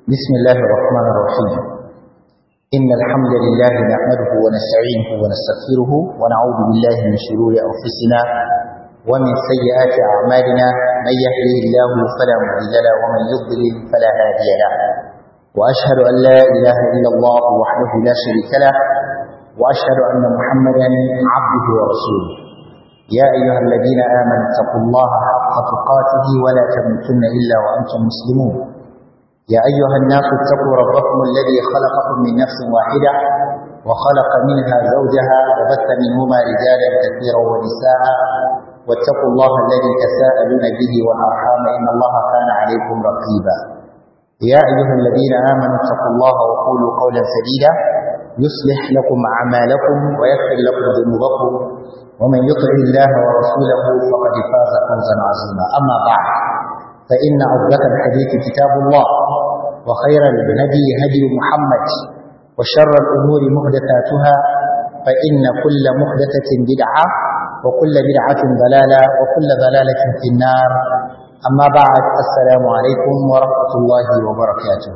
بسم الله الرحمن الرحيم إن الحمد لله نحمده ونستعينه ونستغفره ونعوذ بالله من شرور أنفسنا ومن سيئات أعمالنا من يهده الله فلا مضل له ومن يضلل فلا هادي له وأشهد أن لا إله إلا الله وحده لا شريك له وأشهد أن محمدا عبده ورسوله يا أيها الذين آمنوا اتقوا الله حق تقاته ولا تموتن إلا وأنتم مسلمون يا أيها الناس اتقوا ربكم الذي خلقكم من نفس واحدة وخلق منها زوجها وبث منهما رجالا كثيرا ونساء واتقوا الله الذي تساءلون به والأرحام إن الله كان عليكم رقيبا يا أيها الذين آمنوا اتقوا الله وقولوا قولا سديدا يصلح لكم أعمالكم ويغفر لكم ذنوبكم ومن يطع الله ورسوله فقد فاز فوزا عظيما أما بعد فإن أصدق الحديث كتاب الله وخير الهدي هدي محمد وشر الأمور محدثاتها فإن كل محدثة بدعة وكل بدعة ضلالة وكل ضلالة في النار أما بعد السلام عليكم ورحمة الله وبركاته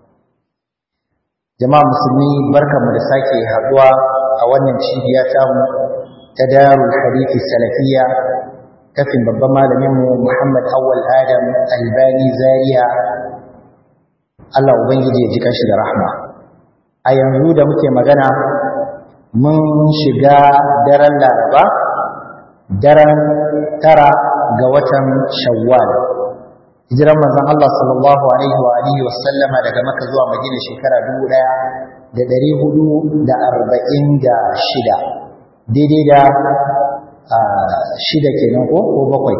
jama'a musulmi barkanmu da sake haduwa a wannan cibiya tamu ta darul hadithi salafiyya kafin babban malaminmu Muhammad Awwal Adam Albani Zaria Allah ubangiji ya ji kanshi da rahma a yanzu da muke magana mun shiga daren Laraba daren tara ga watan Shawwal hijiran manzon Allah sallallahu alaihi wa alihi wa sallama daga Makka zuwa Madina shekara 1446 daidai da shida kenan ko ko bakwai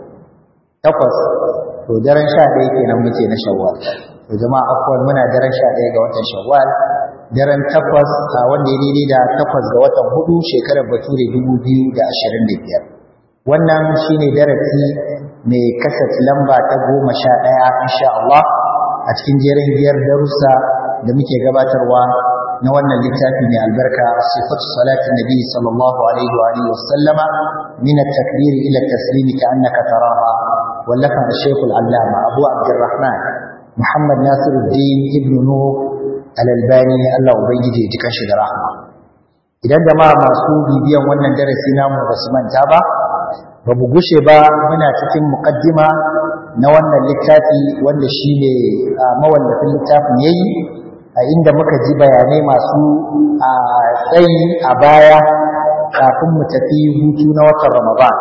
takwas to daren sha ɗaya kenan muke na shawwal to jama'a akwai muna daren sha ɗaya ga watan shawwal daren takwas a wanda ya daidai da takwas ga watan hudu shekarar bature dubu biyu da ashirin da biyar wannan shine darasi mai kasat lamba ta goma sha ɗaya insha Allah a cikin jerin biyar darussa da muke gabatarwa na wannan littafi mai albarka sifatu salatin nabi sallallahu alaihi wa alihi wasallama min at-takbir ila at-taslim ka'annaka taraha wallafa al-shaykh al-allama abu abdurrahman muhammad nasiruddin ibn nuh al-albani Allah ubangiji ya jika shi da rahma idan jama'a masu bibiyan wannan darasi namu ba su manta ba ba mu gushe ba muna cikin muqaddima na wannan littafi wanda shine mawallafin littafin yayi a inda muka ji bayanai masu a tsayi a baya kafin mu tafi hutu na watan Ramadan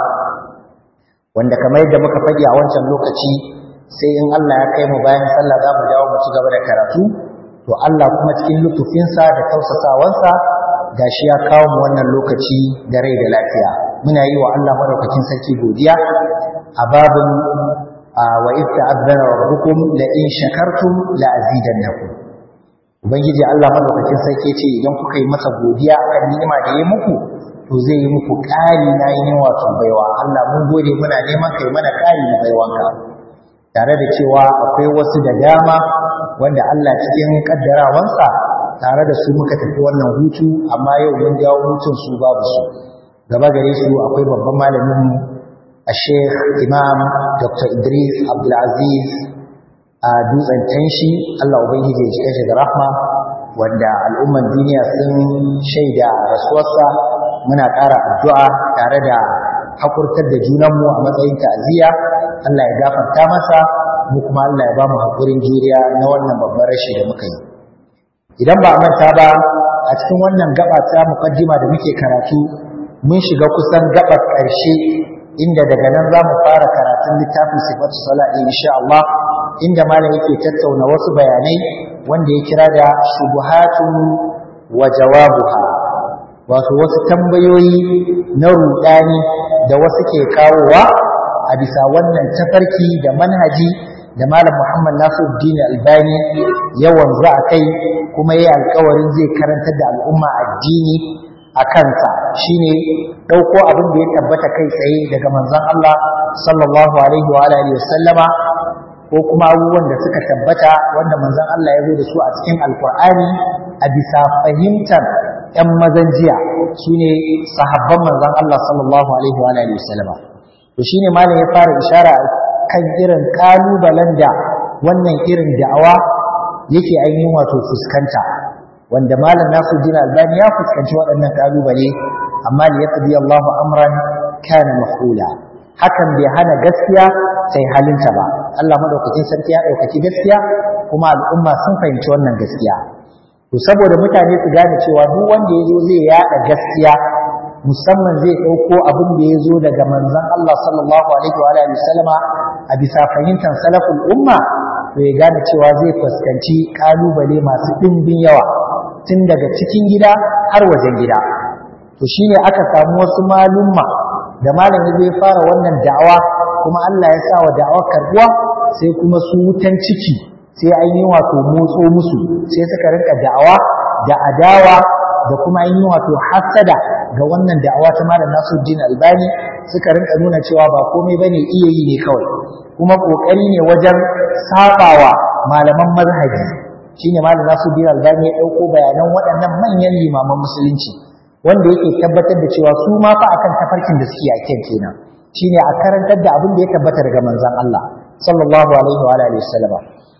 wanda kamar yadda muka faɗi a wancan lokaci sai in Allah ya kai mu bayan sallah za mu dawo mu ci gaba da karatu to Allah kuma cikin lutufinsa da tausasawansa gashi ya kawo mu wannan lokaci da rai da lafiya muna yi wa Allah madaukakin sarki godiya a babin wa idh ta'azzana rabbukum la in shakartum la azidannakum ubangiji Allah madaukakin sarki ce idan kuka yi masa godiya akan ni'ima da ya muku to zai yi muku ƙari na yin wato baiwa Allah mun gode muna neman kai mana ƙari na baiwanka tare da cewa akwai wasu da dama wanda Allah cikin kaddarawansa tare da su muka tafi wannan hutu amma yau mun dawo hutun su babu su gaba gare su akwai babban malamin mu a Sheikh Imam Dr. Idris Abdulaziz a dutsen tanshi Allah Ubangiji ya cika shi da rahma wanda al'umman duniya sun shaida rasuwarsa muna ƙara addu'a tare da hakurtar da junanmu a matsayin ta'aziyya Allah ya gafarta masa mu kuma Allah ya ba mu haƙurin juriya na wannan babban rashi da muka yi idan ba a manta ba a cikin wannan gaba ta mukaddima da muke karatu mun shiga kusan gabar ƙarshe inda daga nan za mu fara karatun littafin sifatu sala'i insha Allah inda malam yake tattauna wasu bayanai wanda ya kira da shubuhatun wa jawabuha wato wasu tambayoyi na rudani da wasu ke kawowa a bisa wannan tafarki da manhaji da malam Muhammad Nasiruddin Albani yawan za a kai kuma yayi alƙawarin zai karantar da al'umma addini a kansa shine dauko abin da ya tabbata kai tsaye daga manzon Allah sallallahu alaihi wa alihi wasallama ko kuma abubuwan da suka tabbata wanda manzon Allah ya zo da su a cikin alkur'ani a bisa fahimtar ‘yan mazan jiya su ne sahabban manzon Allah sallallahu alaihi wa alihi wasallama to shine malam ya fara ishara kan irin kalubalen da wannan irin da'awa yake ainihin wato fuskanta wanda malam Nasiruddin Albani ya fuskanci waɗannan kalubale amma li yaqdi Allahu amran kana maf'ula hakan bai hana gaskiya sai halinta ba Allah madaukakin sarki ya ɗaukaki gaskiya kuma al'umma sun fahimci wannan gaskiya to saboda mutane su gane cewa duk wanda ya zo zai yaɗa gaskiya musamman zai ɗauko abin da ya zo daga manzon Allah sallallahu alaihi wa alihi wasallama a bisa fahimtar salaful umma to ya gane cewa zai fuskanci kalubale masu ɗimbin yawa tun daga cikin gida har wajen gida to shine aka samu wasu malumma da malam ya zai fara wannan da'awa kuma Allah ya sa wa da'awar karbuwa sai kuma su wutan ciki sai an yi wato motso musu sai suka rinka da'awa da adawa da kuma an yi wato hasada ga wannan da'awa ta malam Nasiruddin Albani suka rinka nuna cewa ba komai bane iya yi ne kawai kuma kokari ne wajen sabawa malaman mazhabi shine malam Nasiruddin Albani ya dauko bayanan waɗannan manyan limaman musulunci wanda yake tabbatar da cewa su ma fa akan tafarkin da suke a kan kenan shine a karantar da abin da ya tabbata daga manzon Allah sallallahu alaihi wa alihi wasallam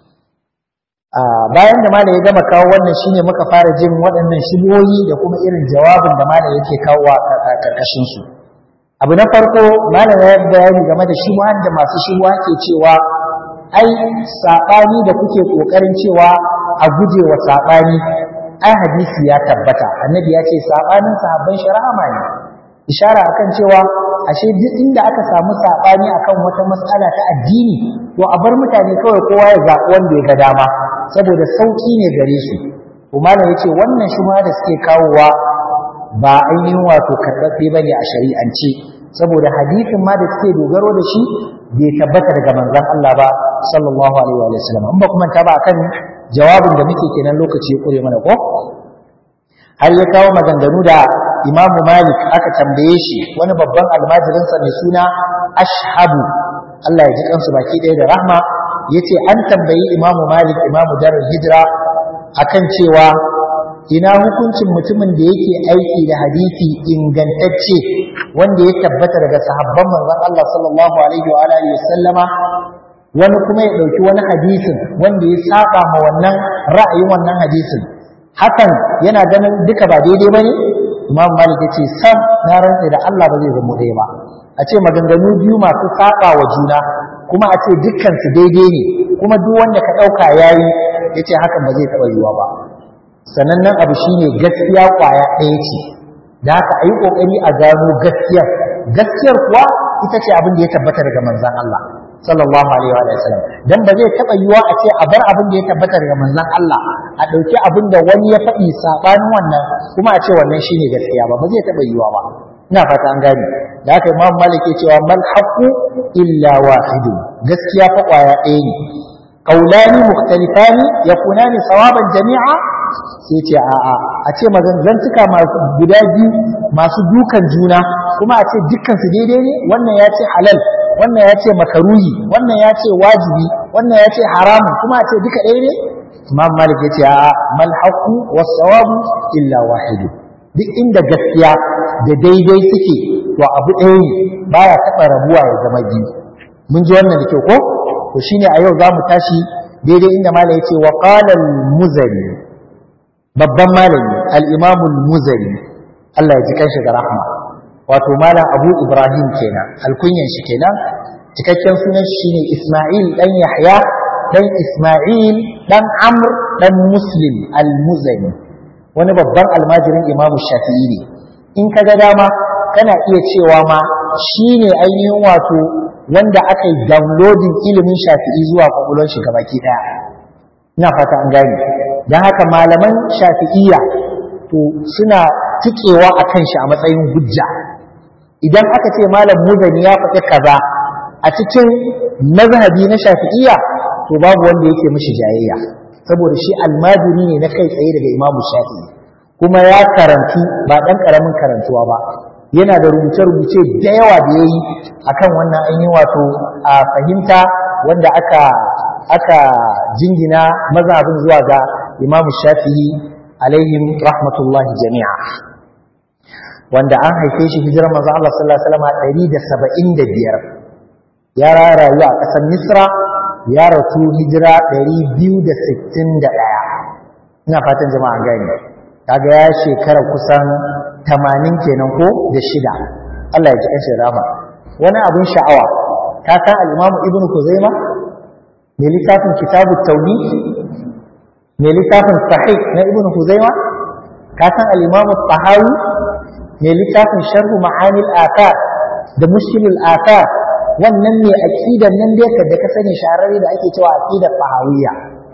bayan da malam ya gama kawo wannan shine muka fara jin waɗannan shigoyi da kuma irin jawabin da malam yake kawo a karkashin su abu na farko malam ya bayani game da shubuhan da masu shubuha ke cewa ai sabani da kuke kokarin cewa a guje wa sabani ai hadisi ya tabbata annabi ya ce sabanin sahabban shari'a ne ishara akan cewa ashe duk inda aka samu sabani akan wata matsala ta addini to a bar mutane kawai kowa ya zaɓi wanda ya ga dama saboda sauki ne gare su kuma ya ce wannan shuma da suke kawowa ba ainihin wato karɓaɓɓe ba ne a shari'ance saboda hadisin ma da suke dogaro da shi bai tabbata daga manzon Allah ba sallallahu alaihi wa sallam in ba kuma ta ba akan jawabin da muke kenan lokaci ya kure mana ko har ya kawo maganganu da Imam Malik aka tambaye shi wani babban almajirinsa mai suna Ashhabu Allah ya ji kansu baki ɗaya da rahma yace an tambayi Imam Malik Imam Darul Hijra akan cewa ina hukuncin mutumin da yake aiki da hadisi ingantacce wanda ya tabbata daga sahabban manzon Allah sallallahu alaihi wa alihi wasallama wani kuma ya ɗauki wani hadisin wanda ya saba ma wannan ra'ayin wannan hadisin hakan yana ganin duka ba daidai ba ne imam malik ya ce sam na rantse da allah ba zai zama ɗaya ba a ce maganganu biyu masu saba wa juna kuma a ce dukkan su daidai ne kuma duk wanda ka ɗauka ya yi ya ce hakan ba zai taɓa yiwuwa ba sanannen abu shine gaskiya ƙwaya ɗaya ce da haka a yi ƙoƙari a gano gaskiyar gaskiyar kuwa ita ce abin da ya tabbata daga manzan Allah sallallahu alaihi wa sallam dan ba zai taba yiwa a ce a bar abin da ya tabbata daga manzon Allah a dauki abin da wani ya faɗi sabanin wannan kuma a ce wannan shine gaskiya ba ba zai taba yiwa ba ina fata an gane da haka Imam Malik ya cewa mal haqu illa wahidun gaskiya fa kwaya ɗaya ne qaulani mukhtalifani yakunani sawaban jami'a sai ce a'a a ce magangantaka masu guda biyu masu dukan juna kuma a ce dukkan su daidai ne wannan ya ce halal wannan ya ce makaruhi wannan ya ce wajibi wannan ya ce haramun kuma a ce duka ɗaya ne imam malik ya ce a mal haqu was sawabu illa wahid duk inda gaskiya da daidai suke to abu ɗaya ne baya taɓa rabuwa ya zama biyu mun ji wannan da kyau ko to shine a yau zamu tashi daidai inda malam ya ce wa qala al muzani babban malami al imam al muzani Allah ya ji kanshi da rahma wato malam abu ibrahim kenan alkunyan shi kenan cikakken sunan shi shine isma'il dan yahya dan isma'il dan amr dan muslim al-muzani wani babban almajirin imamu shafi'i ne in ka ga dama kana iya cewa ma shine ainihin wato wanda aka yi downloading ilimin shafi'i zuwa kwakwalwar shi gabaki daya ina fata an gane don haka malaman shafi'iyya to suna tikewa a kan shi a matsayin hujja idan aka ce malam muzani ya faɗi kaza a cikin mazhabi na shafi'iyya to babu wanda yake mishi jayayya saboda shi almajiri ne na kai tsaye daga imamu shafi'i kuma ya karantu ba ɗan ƙaramin karantuwa ba yana da rubuce-rubuce da yawa da ya yi a kan wannan an yi wato a fahimta wanda aka aka jingina mazhabin zuwa ga imamu shafi'i alaihim rahmatullahi jami'a wanda an haife shi hijirar manzo Allah sallallahu alaihi wasallam 175 ya rayu a ƙasar Misra ya rasu hijira 261 ina fatan jama'a gani kaga ya shekara kusan 80 kenan ko da shida Allah ya ji kashe rama wani abin sha'awa ka san al-Imam Ibn Kuzaima mai littafin Kitabu Tauhid mai littafin Sahih na Ibn Kuzaima ka san al-Imam Tahawi mai littafin Sharh Ma'ani al-Athar da Mushkil al-Athar wannan ne aqidar nan da yake da ka sani shahararre da ake cewa aqidar Tahawiyya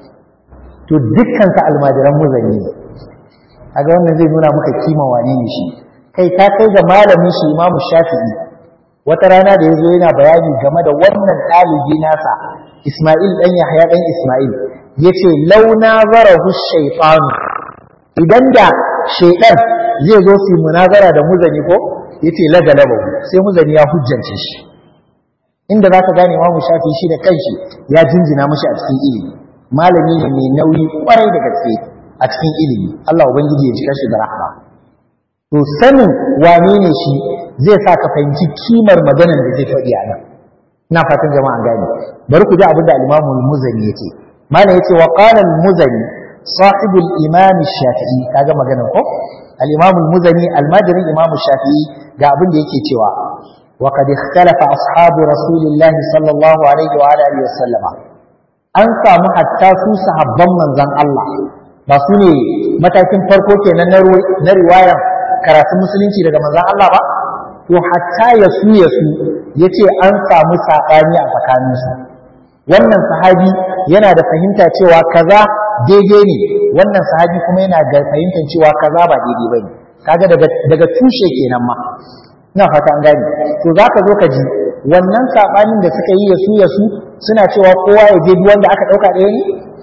to dukkan sa almajiran muzanni ne kaga wannan zai nuna maka kima wane ne shi kai ta kai ga malamin shi Imam Shafi'i wata rana da yazo yana bayani game da wannan ɗalibi nasa Ismail dan Yahya dan Ismail yace launa zarahu shaytan idan da shaytan zai zo su munazara da muzani ko yace la galaba sai muzani ya hujjance shi inda zaka gane Imam Shafi'i shi da kanshi ya jinjina mashi a cikin ilimi malami ne mai nauyi kwarai da gaske a cikin ilimi Allah ubangiji ya jika shi da rahma to sanin wane ne shi zai sa ka fahimci kimar maganar da zai faɗi a nan ina fatan jama'a gane bari ku ji abin da al-Imam al-Muzani yake mana yace wa qala al-Muzani صاحب الإمام الشافعي kaga maganar ko al-Imam al-Muzani al-Madani Imam Shafi'i ga abin da yake cewa wa qad ikhtalafa ashabu rasulillahi sallallahu alaihi wa alihi wa sallama an samu hatta su sahabban manzon Allah ba su ne matakin farko kenan na riwayar karatun musulunci daga manzon Allah ba to hatta ya su ya su yace an samu saɓani a tsakaninsu wannan sahabi yana da fahimta cewa kaza daidai ne wannan sahabi kuma yana da fahimtar cewa kaza ba daidai bane kaga daga daga tushe kenan ma ina fata an gane to zaka zo ka ji wannan sabanin da suka yi yasu yasu suna cewa kowa ya je duk wanda aka dauka ɗaya ne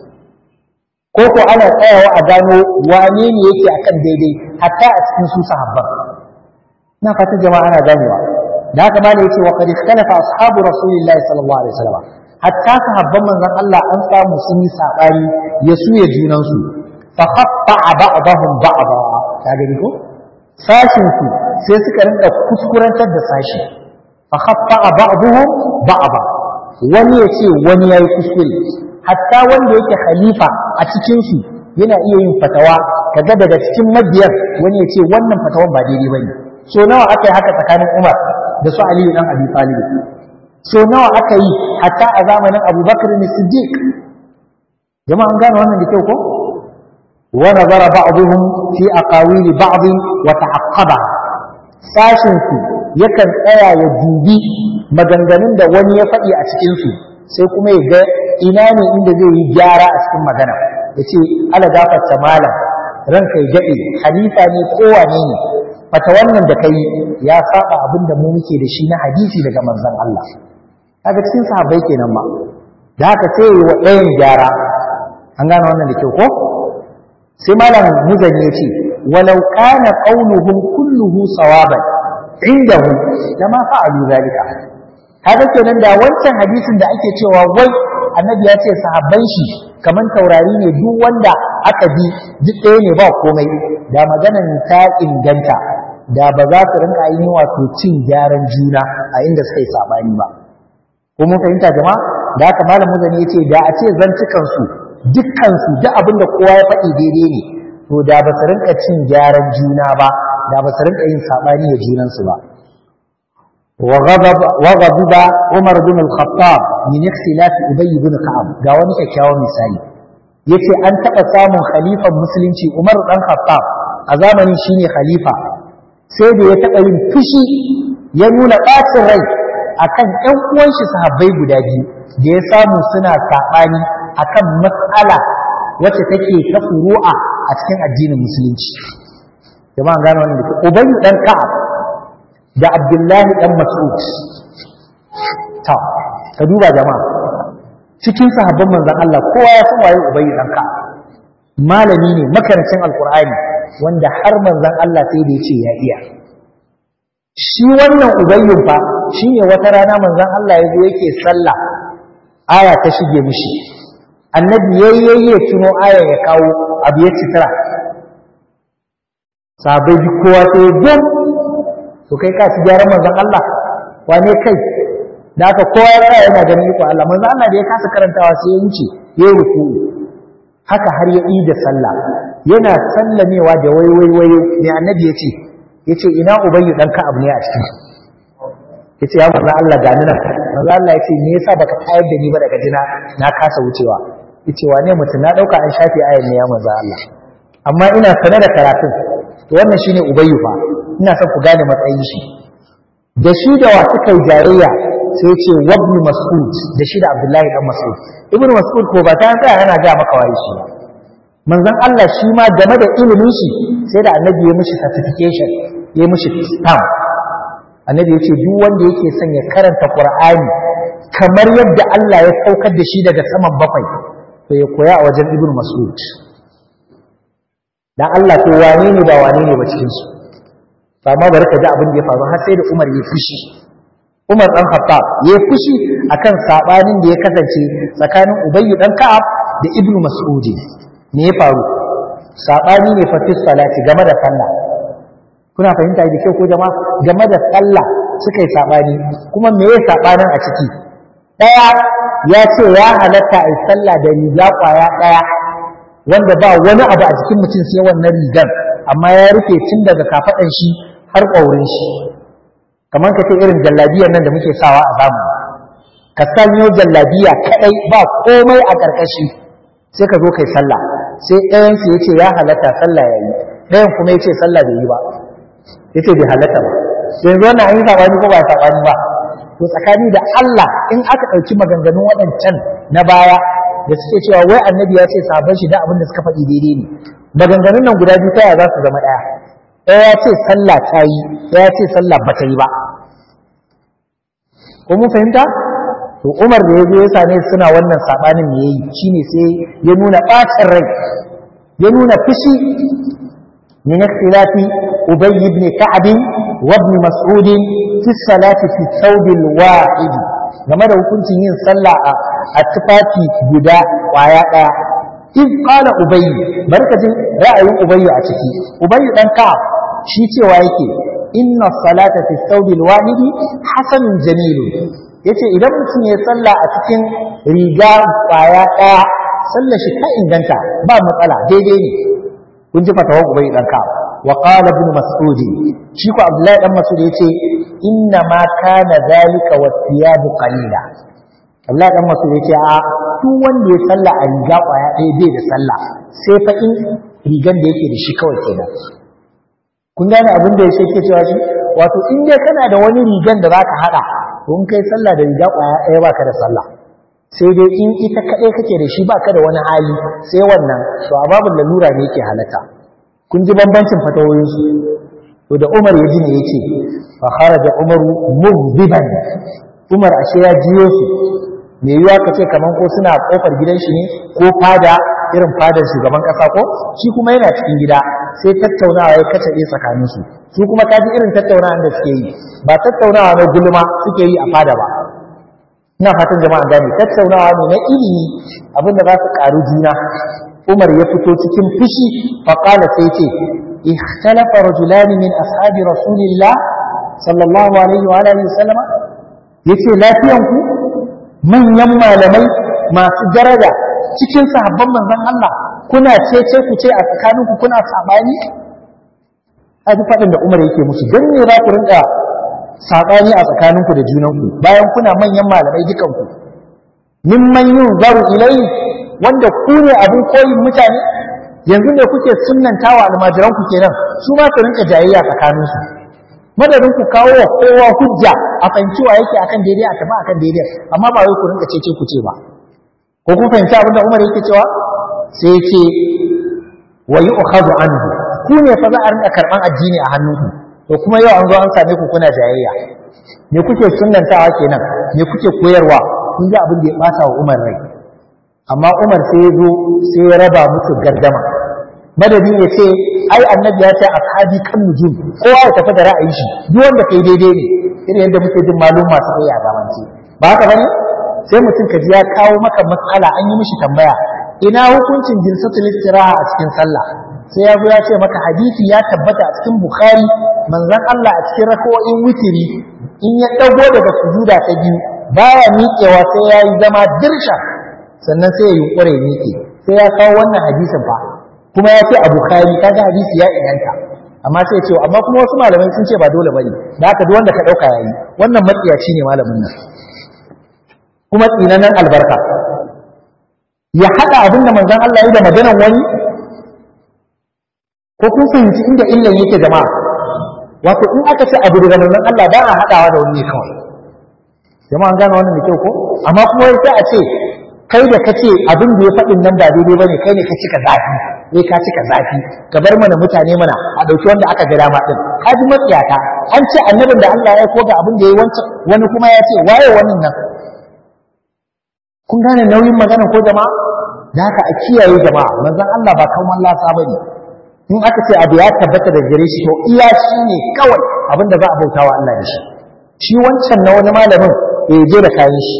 ko ko ana tsayawa a gano wane ne yake akan daidai hatta a cikin su sahabban ina fata jama'a ana ganewa da haka malai yace wa qad ikhtalafa ashabu rasulillahi sallallahu alaihi wasallam hatta sahabban manzon Allah an samu sun yi sabani ya suya junan su fa khatta ba'dahum ba'da ka gani ko sashin su sai suka rinka kuskurantar da sashi fa khatta ba'dahum ba'da wani ya ce wani yayi kuskure hatta wanda yake khalifa a cikin su yana iya yin fatawa kaga daga cikin mabiyan wani ya ce wannan fatawan ba daidai bane so nawa aka yi haka tsakanin Umar da su Aliyu dan Abi Talib so nawa aka yi hatta a zamanin abubakar ne siddiq jama'a an gane wannan da kyau ko wa nazara ba'dhum fi aqawili ba'd wa ta'aqqaba sashin su yakan tsaya ya dubi maganganun da wani ya faɗi a cikin su sai kuma ya ga ina ne inda zai yi gyara a cikin magana ya ce ala gafarta malam ranka ya daɗe halifa ne kowane ne fata wannan da kai ya saba abin da mu muke da shi na hadisi daga manzon Allah kaga cikin sahabbai kenan ma da haka sai yi wa ɗayan gyara an gane wannan da kyau ko sai malam muzani ya ce walau kana qauluhum kulluhu sawaban indahu lama fa'alu zalika kaga kenan da wancan hadisin da ake cewa wai annabi ya ce sahabban shi kaman taurari ne duk wanda aka bi duk ɗaya ne ba komai da maganan ta inganta da ba za su rinka yi wato cin gyaran juna a inda suka yi sabani ba ko mun fahimta jama'a da haka malam muzani yace da a ce zantukan su dukkan su duk abin da kowa ya faɗi daidai ne to da ba su rinka cin gyaran juna ba da ba su rinka yin sabani da junan su ba wa ghadaba Umar bin al-Khattab min ikhtilaf Ubay bin Ka'ab ga wani kyakkyawan misali yace an taɓa samun khalifan musulunci Umar dan Khattab a zamanin shine khalifa sai da ya taɓa yin fushi ya nuna ɓacin rai akan ƴan uwan shi sahabbai guda biyu da ya samu suna saɓani akan matsala wacce take ta furu'a a cikin addinin musulunci jama'a gane wannan da Ubay dan Ka'ab da Abdullahi dan Mas'ud ta ka duba jama'a cikin sahabban manzon Allah kowa ya san waye Ubay dan Ka'ab malami ne makarancin alkur'ani wanda har manzon Allah sai da yace ya iya shi wannan ubayyun fa shine wata rana manzon Allah yazo yake sallah aya ta shige mishi annabi yayyaye tuno aya ya kawo abu ya citira sabai bi kowa sai gum to kai ka ci gyaran manzon Allah wane kai da haka kowa ya tsaya yana ganin iko Allah manzo Allah da ya kasa karantawa sai ya wuce ya yi ruku haka har ya yi da sallah yana sallamewa da wai wai wai ne annabi ya ce ya ce ina ubayyu dan ka'ab ne a cikin ya ce ya manzo Allah ga ni nan manzo Allah ya ce me yasa baka tayar da ni ba daga jina na kasa wucewa ya ce wane mutum na dauka an shafe ayan ne ya manzo Allah amma ina sane da karatun to wannan shine ubayyu fa ina son ku gane matsayin shi da shi da wa suka yi jayayya sai ce wabni mas'ud da shi da abdullahi dan mas'ud ibnu mas'ud ko ba ta tsaya yana ga maka waye shi manzon Allah shi ma game da ilimin shi sai da annabi ya mishi certification ya mishi stamp annabi ya ce duk wanda yake son ya karanta qur'ani kamar yadda Allah ya saukar da shi daga saman bakwai to ya koya a wajen ibnu mas'ud dan Allah to wane ne ba wane ne ba cikin su ba ma bari ka ji abin da ya faru har sai da Umar ya fushi Umar dan Khattab ya fushi akan sabanin da ya kasance tsakanin Ubayy dan Ka'ab da Ibn Mas'ud me ya faru sabani ne fa fi salati game da sallah kuna fahimta da kyau ko jama'a game da sallah suka yi sabani kuma me ya sabanin a ciki daya ya ce ya halatta a sallah da riga kwaya daya wanda ba wani abu a cikin mutum sai wannan rigar amma ya rufe tun daga kafaɗan shi har ƙaurin shi kamar ka ce irin jallabiyar nan da muke sawa a zamani ka sanyo jallabiya kaɗai ba komai a ƙarƙashi sai ka zo kai sallah sai ɗayan su yace ya halatta sallah ya yi ɗayan kuma yace sallah bai yi ba yace bai halatta ba yanzu wannan an yi sabani ko ba sabani ba to tsakani da Allah in aka ɗauki maganganun waɗancan na baya da suke cewa wai annabi ya ce sabon shi da abin da suka faɗi daidai ne maganganun nan guda biyu ta za su zama ɗaya ɗaya ya ce sallah ta yi ɗaya ya ce sallah ba ta yi ba ko mun fahimta to umar da ya zo ya same suna wannan saɓanin me yayi shine sai ya nuna ɓacin rai ya nuna fushi min ikhtilafi ubay ibn ka'b wa ibn mas'ud fi salati fi thawb al-wahid game da hukuncin yin sallah a tufafi guda kwaya ɗaya in qala ubay barkatin ra'ayin ubay a ciki ubay dan ka shi cewa yake inna salata fi thawbil wahidi hasanun jamilun yace idan mutum ya salla a cikin riga kwaya ɗaya sallar shi ta inganta ba matsala daidai ne kun ji fatawar ubay dan ka wa qala ibn mas'ud shi ko abdullahi dan mas'ud yace inna ma kana zalika wa thiyabu qalila Allah dan masu ya ce a duk wanda ya salla a riga kwaya ɗaya bai da sallah sai fa in rigan da yake da shi kawai kenan kun gane abin da yake cewa shi wato in dai kana da wani rigan da zaka hada to in kai sallah da riga kwaya ɗaya baka da sallah sai dai in ita kaɗai kake da shi baka da wani hali sai wannan to a babin lalura ne yake halata kun ji bambancin fatawoyinsu to da Umar ya ji ne yake fa kharaja Umaru mughdiban Umar ashe ya jiyo su me yiwa ka ce kaman ko suna kofar gidan shi ne ko fada irin fadar shugaban kasa ko shi kuma yana cikin gida sai tattaunawa ya kace tsakanin su su kuma kaji irin tattaunawa da suke yi ba tattaunawa na gulma suke yi a fada ba ina fatan jama'a gane tattaunawa ne na ilimi abinda za su karu juna Umar ya fito cikin fushi fa qala sai ce ikhtalafa rajulan min ashabi rasulillah sallallahu alaihi wa alihi wasallam yace lafiyan ku manyan malamai masu daraja cikin sahabban manzon Allah kuna cece ku ce a tsakaninku kuna sabani a ji faɗin da Umar yake musu don ne za ku rinka sabani a tsakaninku da junanku bayan kuna manyan malamai dukanku mimman yin zaru ilai wanda ku ne abin koyin mutane yanzu ne kuke sunnantawa almajiranku kenan su ma su rinka jayayya tsakaninsu madadin ku kawo wa kowa hujja a fahimci wa yake akan daidai a tafi akan daidai amma ba wai ku rinka cece ku ce ba ko kun fahimci abin da Umar yake cewa sai yake wa yu'khadhu anhu ku ne fa za a rinka karban addini a hannunku to kuma yau an zo an same ku kuna jayayya me kuke sunnantawa kenan me kuke koyarwa kun ji abin da ya bata wa Umar rai amma Umar sai ya zo sai ya raba musu gardama madadin ya ce ai annabi ya ce ashabi kan nujum kowa ya tafi da ra'ayin shi duk wanda kai daidai ne irin yadda muke jin malum masu kai a zamance ba haka bane sai mutum kaji ya kawo maka matsala an yi mishi tambaya ina hukuncin jilsatul istiraha a cikin sallah sai ya zo ya ce maka hadisi ya tabbata a cikin bukhari manzon Allah a cikin raka'o'in witiri in ya dago daga sujuda ta biyu baya miƙewa sai ya yi zama dirsha sannan sai ya yunkure miƙe sai ya kawo wannan hadisin fa kuma ya ce a bukhari kaga hadisi ya inganta amma sai ya ce amma kuma wasu malamai sun ce ba dole bane da haka duk wanda ka dauka yayi wannan matsiyaci ne malamin nan kuma tsinanan albarka ya hada abin da manzon Allah ya da maganan wani ko kun fahimci inda illan yake jama'a wato in aka ce abu daga manzon Allah ba a hadawa da wani kawai jama'a an gane wannan da kyau ko amma kuma sai a ce kai da kace abin da ya faɗin nan ba daidai bane kai ne ka cika zafi ne ka cika zafi ka bar mana mutane mana a ɗauki wanda aka ga dama din ka ji matsiyata an ce annabin da Allah ya koga abin da ya wancan wani kuma ya ce waye wannan nan kun gane nauyin magana ko jama'a da haka a kiyaye jama'a manzon Allah ba kan wallasa bane in aka ce abu ya tabbata da gare shi to iya shi ne kawai abin da za a bautawa Allah da shi shi wancan na wani malamin ya je da kayan shi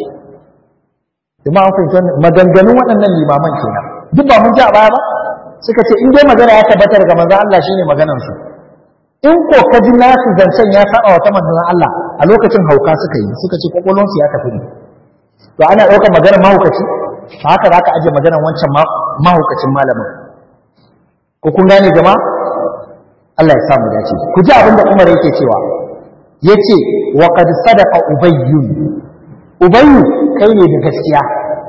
jama'a an fahimci wannan maganganun waɗannan limaman kenan duk ba mun ji a baya ba suka ce in dai magana ya tabbata daga manzon Allah shine maganar su in ko ka ji nasu zancen ya saba wata manzon Allah a lokacin hauka suka yi suka ce kokolon su ya tafi ne to ana ɗaukar maganar mahaukaci ba haka za ka aje maganar wancan mahaukacin malamin ko kun gane jama'a Allah ya samu dace ku ji abin da Umar yake cewa yace wa qad sadaqa ubayyun ubayyu kai ne da gaskiya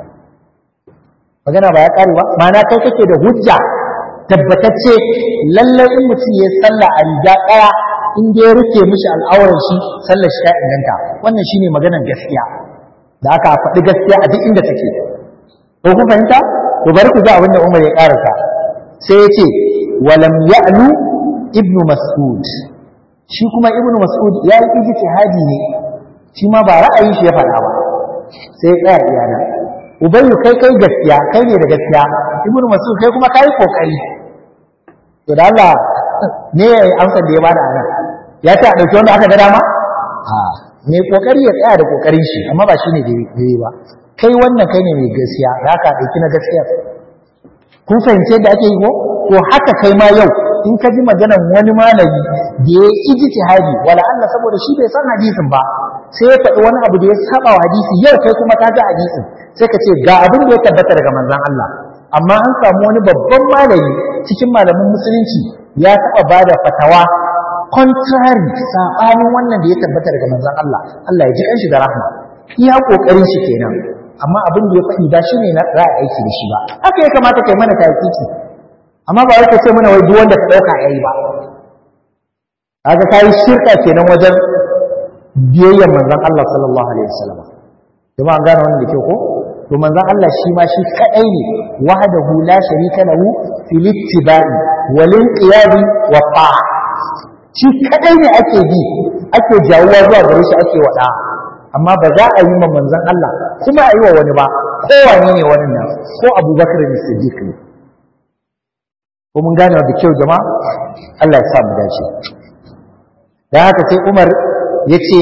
magana ba ya kare ba ma'ana kai kake da hujja tabbatacce lallai in mutum ya sallah a riga ɗaya in dai ya rufe mishi al'auran shi sallar shi ta inganta wannan shine maganar gaskiya da aka faɗi gaskiya a duk inda take ko kun fahimta to bari ku ga abin da Umar ya karasa sai ya ce walam ya'lu ibnu mas'ud shi kuma ibnu mas'ud ya yi ijtihadi ne shi ma ba ra'ayin shi ya faɗa ba sai ya tsaya iyana ubayyu kai kai gaskiya kai ne da gaskiya ibnu mas'ud kai kuma kai kokari to da Allah ne ya yi amsar da ya bada anan ya ce a ɗauki wanda aka ga dama a mai kokari ya tsaya da kokarin shi amma ba shine da yi ba kai wannan kai ne mai gaskiya za ka ɗauki na gaskiya kun fahimce da ake yi ko to haka kai ma yau in ka ji maganar wani malami da ya yi ijtihadi wala Allah saboda shi bai san hadisin ba sai ya faɗi wani abu da ya saba wa hadisi yau kai kuma ka ji hadisin sai ka ce ga abin da ya tabbata daga manzon Allah amma an samu wani babban malami cikin malamin musulunci ya taɓa ba da fatawa contrary saɓanin wannan da ya tabbata daga manzon Allah Allah ya ji kanshi da rahma iya kokarin shi kenan amma abin da ya faɗi ba shi ne na za a aiki da shi ba haka ya kamata kai mana taƙiƙi amma ba wai ka ce mana wai duk wanda ka ɗauka yayi ba kaga kai shirka kenan wajen biyayyan manzon Allah sallallahu alaihi wasallam jama'a gane wannan da ke ko to manzon Allah shi ma shi kadai ne wahdahu la sharika lahu fil ittiba'i wal inqiyadi wa ta'a shi kadai ne ake bi ake jawuwa zuwa gare shi ake wada amma ba za a yi ma manzon Allah kuma a yi wa wani ba ko wani ne wani nan ko Abubakar ne Siddiq ne ko mun gane da kyau jama'a Allah ya sa mu dace dan haka sai Umar yace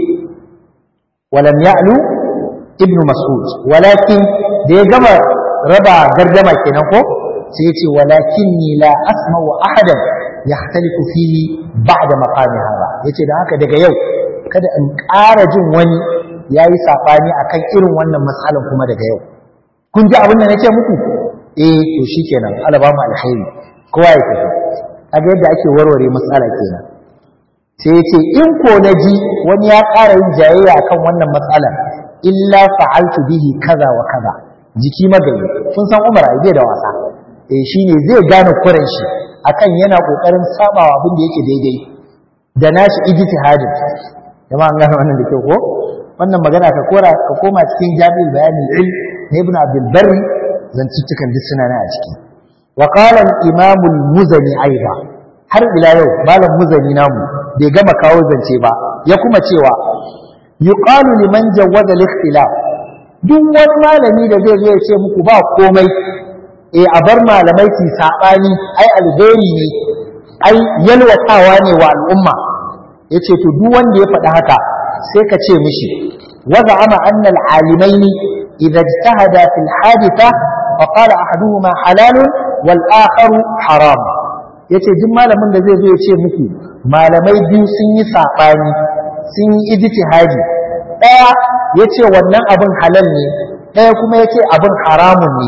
walam ya'lu ibnu mas'ud walakin da ya gama raba gardama kenan ko sai yace walakinni la asma'u ahadan yahtalifu fihi ba'da maqami hada yace dan haka daga yau kada in ƙara jin wani yayi sabani akan irin wannan matsalan kuma daga yau kun ji abin da nake muku eh to shikenan Allah ba mu alkhairi kowa ya tafi kaga yadda ake warware matsala kenan sai yace in ko naji wani ya ƙara yin jayayya akan wannan matsalan illa fa'altu bihi kaza wa kaza jiki magayi kun san Umar ai da wasa eh shine zai gane kuren shi akan yana kokarin sabawa abin da yake daidai da nashi ijtihadin jama'a an gane wannan da kyau ko wannan magana ka kora ka koma cikin jami'ul bayanin ilm na ibn abdul barri zantuttukan duk suna nan a ciki wa qala al imam al muzani aiba har ila yau malam muzani namu bai gama kawo zance ba ya kuma cewa yuqalu liman jawwaza al ikhtilaf duk wani malami da zai zo ya ce muku ba komai eh a bar malamai su sabani ai alheri ne ai yalwatawa ne wa al'umma yace to duk wanda ya faɗi haka sai ka ce mishi wa za'ama anna al-alimaini idza ijtahada fi al-haditha fa qala ahaduhuma halal wal akharu haram yace duk malamin da zai zo ya ce muku malamai biyu sun yi sabani sun yi ijtihadi daya ya ce wannan abin halal ne ɗaya kuma ya ce abin haramun ne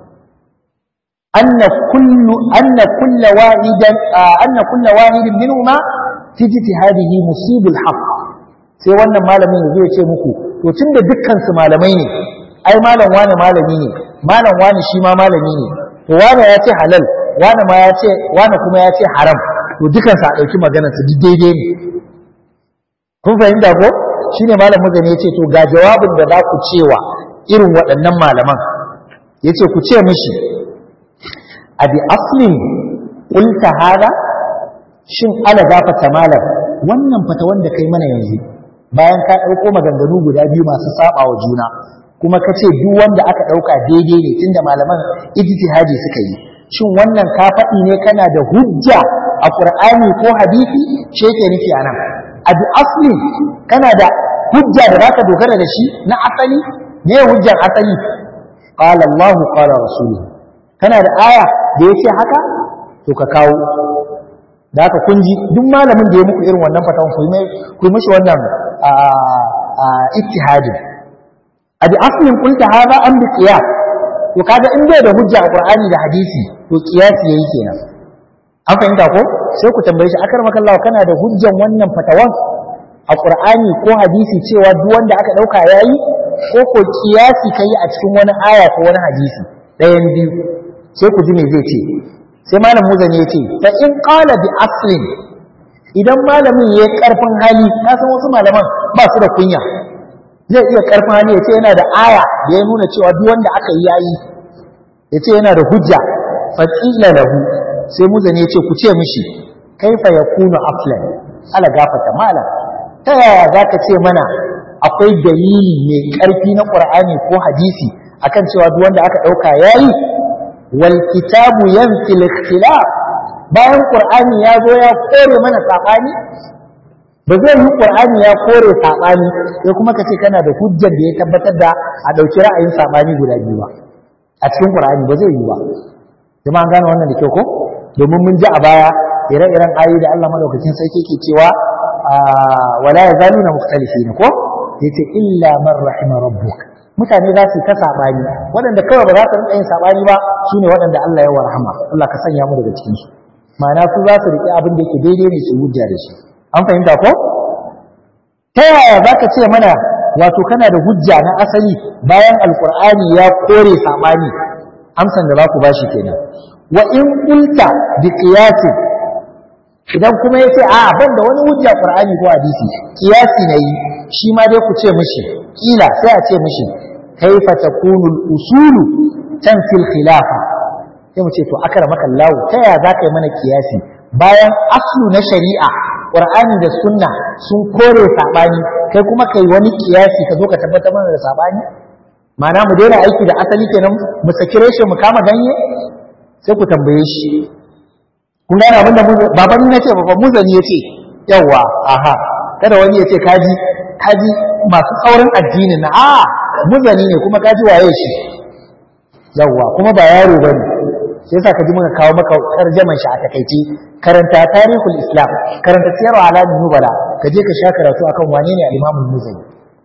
anna kullu anna kulla wahidan anna kulla wahidin minhuma fi ijtihadihi musibul haqq sai wannan malamin ya zo ya ce muku to tunda dukkan su malamai ne ai malam wani malami ne malam wani shi ma malami ne to wani ya ce halal wani ma ya ce wani kuma ya ce haram to dukan sa a dauki maganar su duk daidai ne kun fahimta ko shine malam muzani ya ce to ga jawabin da za ku cewa irin waɗannan malaman ya ce ku ce mishi abi aslin qulta hada shin ala gafata malam wannan fata wanda kai mana yanzu bayan ka ɗauko maganganu guda biyu masu saba wa juna kuma ka ce duk wanda aka ɗauka daidai ne tunda malaman ijtihadi suka yi shin wannan ka faɗi ne kana da hujja a qur'ani ko hadisi ce ke nufi anan abi asli kana da hujja da zaka dogara da shi na asali ne hujjar asali qala Allah qala rasuluhu kana da aya da yace haka to ka kawo da haka kun ji duk malamin da ya muku irin wannan fatawan ku yi ku yi mishi wannan ittihadi a bi aslin kulta hada an bi qiyas to kaga in bai da hujja a qur'ani da hadisi to qiyas yayi kenan an fahimta ko sai ku tambaye shi akar makallawa kana da hujjan wannan fatawan a qur'ani ko hadisi cewa duk wanda aka dauka yayi ko ko qiyasi kai a cikin wani aya ko wani hadisi ɗayan biyu sai ku ji me zai ce sai malam muzani ya ce fa in qala bi aslin idan malamin ya karfin hali ka san wasu malaman ba su da kunya zai iya karfin hali ya ce yana da aya da ya nuna cewa duk wanda aka yi yayi ya ce yana da hujja fa qila lahu sai muzani ya ce ku ce mishi kaifa yakunu aslan ala gafata malam ta yaya zaka ce mana akwai dalili mai karfi na qur'ani ko hadisi akan cewa duk wanda aka dauka yayi wal kitabu yanfi al-ikhtilaf bayan qur'ani ya zo ya kore mana sabani ba zai yi qur'ani ya kore sabani sai kuma ka ce kana da hujjar da ya tabbatar da a dauki ra'ayin sabani guda biyu ba a cikin qur'ani ba zai yi ba kuma an gane wannan da kyau ko domin mun ji a baya ire-iren ayoyi da Allah madaukakin sarki ke cewa wala yazaluna mukhtalifin ko yace illa man rahima rabbuk mutane za su ta sabani waɗanda kawai ba za su rinka yin sabani ba shine waɗanda Allah ya warhama Allah ka sanya mu daga cikin su ma'ana su za su riƙe abin da yake daidai ne su hujja da shi an fahimta ko ta yaya za ka ce mana wato kana da hujja na asali bayan alkur'ani ya kore sabani amsan da za ku bashi kenan wa in qulta bi qiyasi idan kuma yace a ban da wani hujja qur'ani ko hadisi qiyasi nayi shi ma dai ku ce mishi kila sai a ce mishi kaifa takunu al-usulu tanfil khilafa sai mu ce to akramaka Allah ta ya za ka yi mana kiyasi bayan aslu na shari'a qur'ani da sunna sun kore sabani kai kuma kai wani kiyasi ka zo ka tabbatar mana da sabani ma'ana mu daina aiki da asali kenan mu saki reshe mu kama ganye sai ku tambaye shi kun gane abinda baban ni nace baban muzani yace yawa aha kada wani yace kaji kaji masu tsaurin addini na a muzani ne kuma kaji waye shi yawa kuma ba yaro bane sai yasa kaji muka kawo maka tarjaman shi a takaice karanta tarihul islam karanta siyarwa alamin nubala ka je ka sha karatu akan wane ne al-imam muzani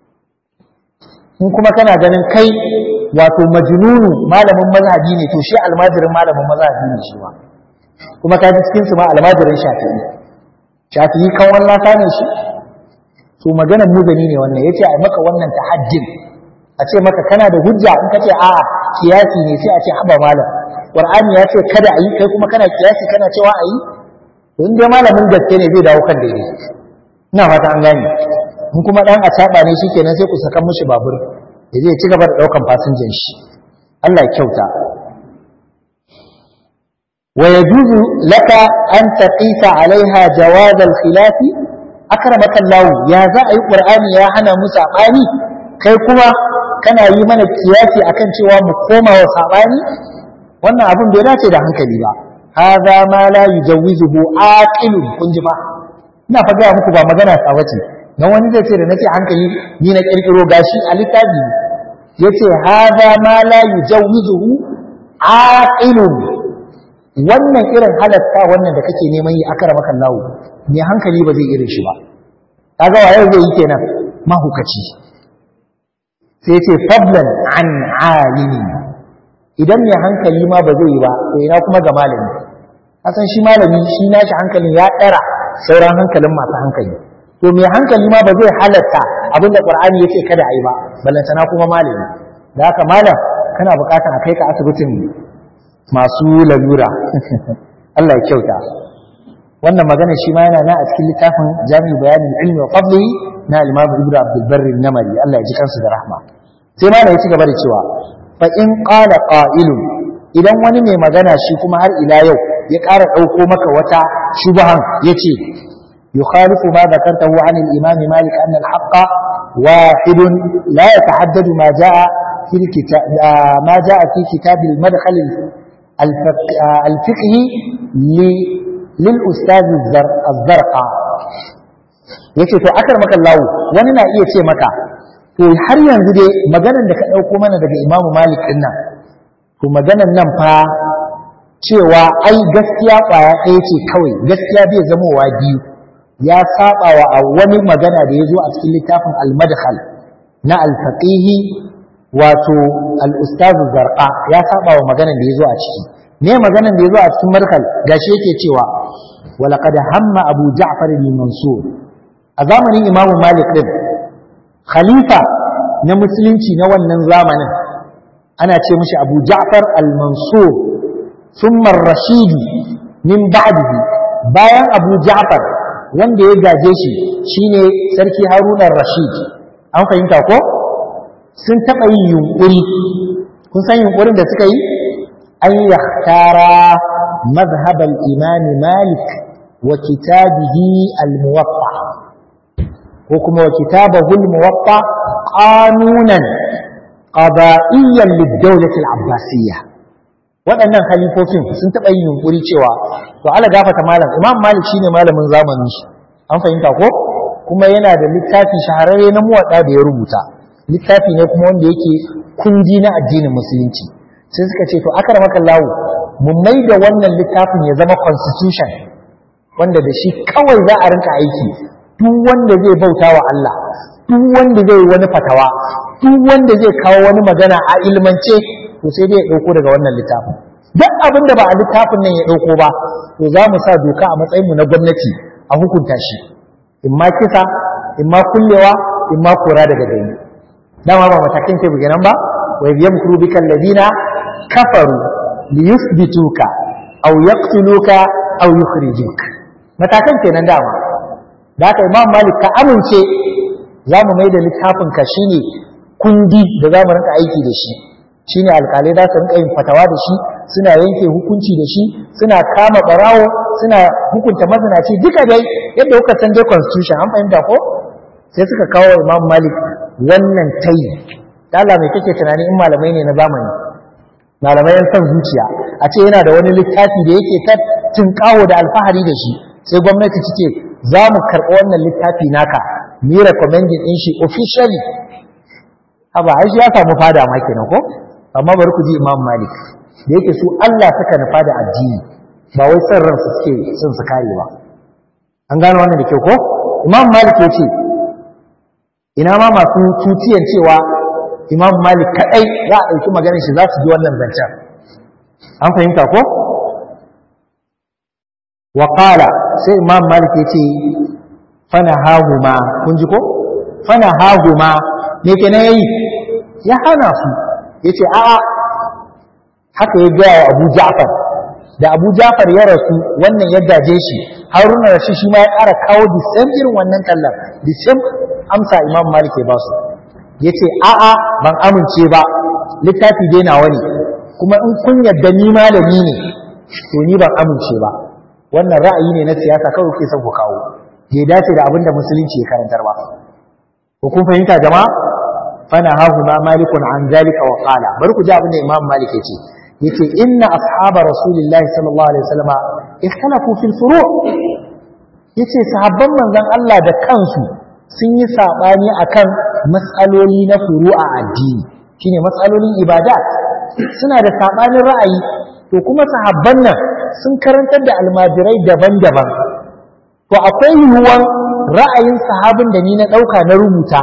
in kuma kana ganin kai wato majnunu malamin mazhabi ne to shi almajirin malamin mazhabi ne shi ma kuma ka ji cikin su ma almajirin shafi'i shafi'i kan wannan ne shi to maganar muzani ne wannan yace ai maka wannan tahajjin a ce maka kana da hujja in kace a kiyasi ne sai a ce haba malam qur'ani ya ce kada ayi kai kuma kana kiyasi kana cewa ayi to in dai malamin gaske ne zai dawo kan daidai ina fata an gane in kuma dan acaba ne shikenan sai ku saka mishi babur ya zai ci gaba da daukan fasinjan shi Allah ya kyauta wa yajuzu laka an taqisa alaiha jawaz al-khilaf akramaka Allah ya za a yi qur'ani ya hana mu sabani kai kuma kana yi mana kiyasi akan cewa mu koma wa sabani wannan abin bai dace da hankali ba hadha ma la yujawizuhu aqilun kun ji fa ina fa ga muku ba magana ta wace dan wani zai ce da nace hankali ni na kirkiro gashi a littafi yace hadha ma la yujawizuhu aqilun wannan irin halatta wannan da kake neman yi akara maka lawo ne hankali ba zai irin shi ba kaga waye zai yi kenan mahukaci sai ce fadlan an alimi idan mai hankali ma ba zai yi ba to ina kuma ga malami kasan shi malami shi nashi hankalin ya ɗara sauran hankalin masu hankali to mai hankali ma ba zai halatta abin da qur'ani yace kada a yi ba ballantana kuma malami da haka malam kana buƙatar a kai ka asibitin masu lalura Allah ya kyauta wannan magana shi ma yana na a cikin littafin jami'u bayanin ilmi wa fadli na al-imam ibnu abdul barri namari Allah ya ji kansu da rahma sai ma ya ci gaba da cewa fa in qala qa'ilun idan wani mai magana shi kuma har ila yau ya ƙara ɗauko maka wata shubahan yace yukhalifu ma dhakartahu an al-imam malik anna al-haqqa واحد لا يتعدد ما جاء في الكتاب ما جاء في كتاب المدخل الفقهي للأستاذ الزرقاء yace to akar maka lawo wani na iya ce maka to har yanzu dai maganar da ka ɗauko mana daga Imam Malik din nan to maganar nan fa cewa ai gaskiya ƙwaya ɗaya ce kawai gaskiya bai zamowa biyu ya saba wa wani magana da ya zo a cikin littafin al-madkhal na al-faqihi wato al-ustaz zarqa ya saba wa maganar da ya zo a ciki ne maganar da ya zo a cikin madkhal gashi yake cewa walaqad hamma abu ja'far al-mansur a zamanin imamu malik din khalifa na musulunci na wannan zamanin ana ce mishi abu ja'far al-mansur thumma ar-rashidi min ba'dihi bayan abu ja'far wanda ya gaje shi shine sarki haruna rashid an fahimta ko sun taɓa yin yunƙuri kun san yunƙurin da suka yi an yahtara mazhabal imam malik wa kitabihi al-muwatta ko kuma wa kitabahu al-muwatta qanunan qada'iyyan lid-dawlati al-abbasiyya waɗannan halifofin sun taɓa yin yunƙuri cewa to ala gafata malam imam malik shine malamin zamanin shi an fahimta ko kuma yana da littafi shahararre na muwaɗa da ya rubuta littafi ne kuma wanda yake kundi na addinin musulunci sai suka ce to akar maka lawo mu mai da wannan littafin ya zama constitution wanda da shi kawai za a rinka aiki duk wanda zai bauta wa Allah duk wanda zai wani fatawa duk wanda zai kawo wani magana a ilmance to sai dai ya ɗauko daga wannan littafin duk abin da ba a littafin nan ya ɗauko ba to za mu sa doka a matsayinmu na gwamnati a hukunta shi in ma kisa in ma kullewa in ma kora daga gani dama ba matakin ke buge nan ba wa yamkuru bika alladina kafaru li yuthbituka aw yaqtuluka aw yukhrijuka matakan kenan dama da haka imam malik ka amince za mu mai da littafin ka shine kundi da za mu rinka aiki da shi shine alkalai za su rinka yin fatawa da shi suna yanke hukunci da shi suna kama barawo suna hukunta mazinaci duka dai yadda kuka san dai constitution an fahimta ko sai suka kawo imam malik wannan tayi Allah mai kake tunani in malamai ne na zamani malamai yan son zuciya a ce yana da wani littafi da yake ta tinkawo da alfahari da shi sai gwamnati ta ce za mu karɓi wannan littafi naka mu yi recommending ɗin shi officially haba ai shi ya samu fada ma kenan ko amma bari ku ji imam malik da yake su Allah suka nufa da addini ba wai son ransu suke son su kare ba an gano wannan da kyau ko imam malik ya ce ina ma masu tutiyan cewa imam malik kadai za a ɗauki maganar shi za su ji wannan zancen an fahimta ko wa qala sai imam malik ya ce fana hahuma kun ji ko fana hahuma me kenan yayi ya hana su yace a'a haka ya gaya wa Abu Ja'far da Abu Ja'far ya rasu wannan ya gaje shi Haruna Rashid shi ma ya ƙara kawo the same irin wannan tallar the same amsa Imam Malik ya ba su yace a'a ban amince ba littafi dai nawa ne kuma in kun yadda ni malami ne to ni ban amince ba wannan ra'ayi ne na siyasa kawai ke son ku kawo bai dace da abin da musulunci ya karantar ba ko kun fahimta jama'a fana hahu ma malikun an zalika wa qala bari ku ji abin da Imam Malik yace yace inna ashaba rasulillahi sallallahu alaihi wasallam ikhtalafu fil furu' yace sahabban manzon Allah da kansu sun yi sabani akan mas'aloli na furu'a addini shine mas'alolin ibada suna da sabanin ra'ayi to kuma sahabban nan sun karantar da almajirai daban-daban to akwai yiwuwan ra'ayin sahabin da ni na dauka na rubuta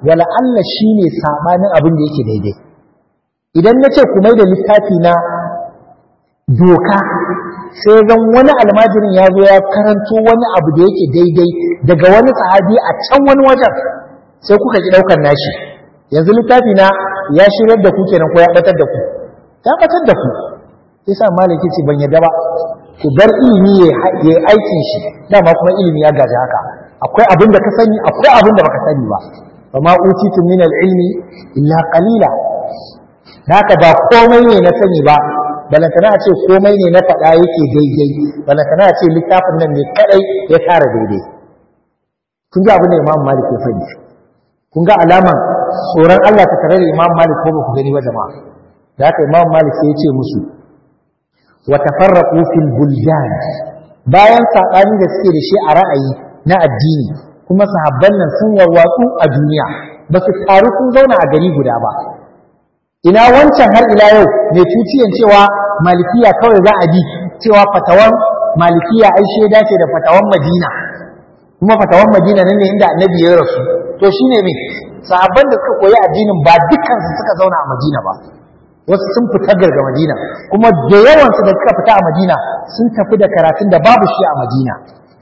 wala Allah shine sabanin abin da yake daidai idan na ce ku mai da littafi na doka sai zan wani almajirin ya zo ya karanto wani abu da yake daidai daga wani sahabi a can wani wajen sai kuka ki ɗaukar nashi yanzu littafi na ya shirar da ku kenan ko ya batar da ku ya batar da ku sai sa malaki ce ban yadda ba ku bar ilimi ya yi aikin shi dama kuma ilimi ya gaji haka akwai abin da ka sani akwai abin da baka sani ba fa ma utitu min al-ilmi illa qalila haka ba komai ne na sani ba balantana a ce komai ne na faɗa yake daidai balantana a ce littafin nan ne kadai ya tara daidai kun ga abin da imam malik ya faɗi kun ga alaman tsoron Allah ta tare da imam malik ko ba ku gani ba jama'a da haka imam malik sai ya ce musu wa tafarraqu fil buldan bayan sabani da suke da shi a ra'ayi na addini kuma sahabban nan sun warwatsu a duniya ba su taru sun zauna a gari guda ba ina wancan har ila yau mai tutiyan cewa malikiya kawai za a bi cewa fatawan malikiya ai shaida ce da fatawan madina kuma fatawan madina nan ne inda annabi ya rasu to shine me sahabban da suka koyi addinin ba dukkan su suka zauna a madina ba wasu sun fita daga madina kuma da yawan su da suka fita a madina sun tafi da karatun da babu shi a madina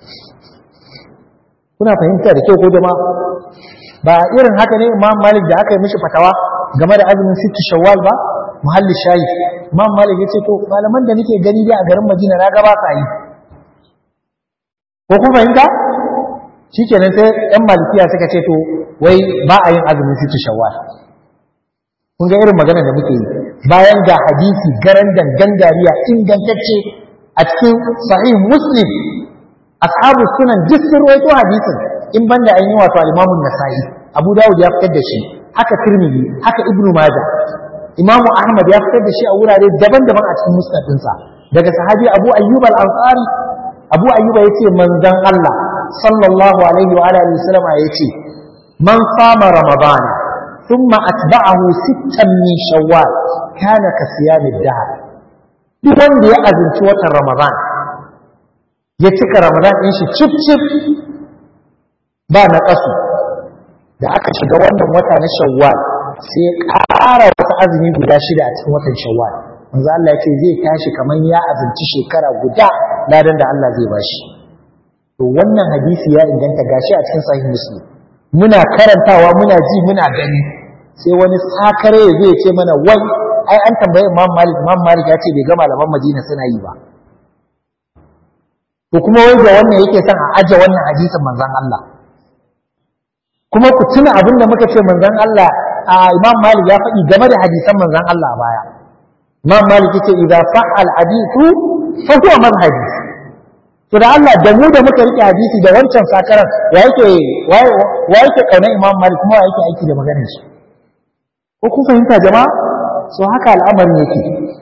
kuna fahimta da kyau ko jama'a ba irin haka ne imam malik da aka yi mishi fatawa game da azumin sittu shawwal ba muhalli shayi imam malik ya ce to malaman da nake gani dai a garin madina na gaba sa yi ko kun fahimta shikenan sai yan malikiya suka ce to wai ba a yin azumin sittu shawwal kun ga irin magana da muke yi bayan ga hadisi garan gangariya ingantacce a cikin sahih muslim ashabu sunan duk sun rawaito hadisin in banda an yi wato al-imamu nasa'i abu dawud ya fitar da shi haka tirmidhi haka ibnu majah imamu ahmad ya fitar da shi a wurare daban-daban a cikin musnad ɗinsa daga sahabi abu ayyub al-ansari abu ayyub yace manzon Allah sallallahu alaihi wa alihi wasallam yace man sama ramadana thumma atba'ahu sittan min shawwal kana ka siyamid dahr duk wanda ya azumci watan ramadan ya cika ramadan ɗin shi cif cif ba na ƙasu da aka shiga wannan wata na shawwal sai ya ƙara wasu azumi guda shida a cikin watan shawwal manzo Allah ya ce zai tashi kamar ya azumci shekara guda ladan da Allah zai bashi to wannan hadisi ya inganta gashi a cikin sahih muslim muna karantawa muna ji muna gani sai wani sakare ya zo ya ce mana wai ai an tambaye Imam Malik Imam Malik ya ce bai ga malaman Madina suna yi ba to kuma wai da wannan yake son a aje wannan hadisin manzon Allah kuma ku tuna abin da muka ce manzon Allah a Imam Malik ya faɗi game da hadisan manzon Allah a baya Imam Malik yace idza sahal hadithu fa huwa madhhabi to da Allah da mu da muka rike hadisi da wancan sakaran wa yake wa yake kauna Imam Malik kuma wa yake aiki da maganar shi ko kun fahimta jama'a so haka al'amarin yake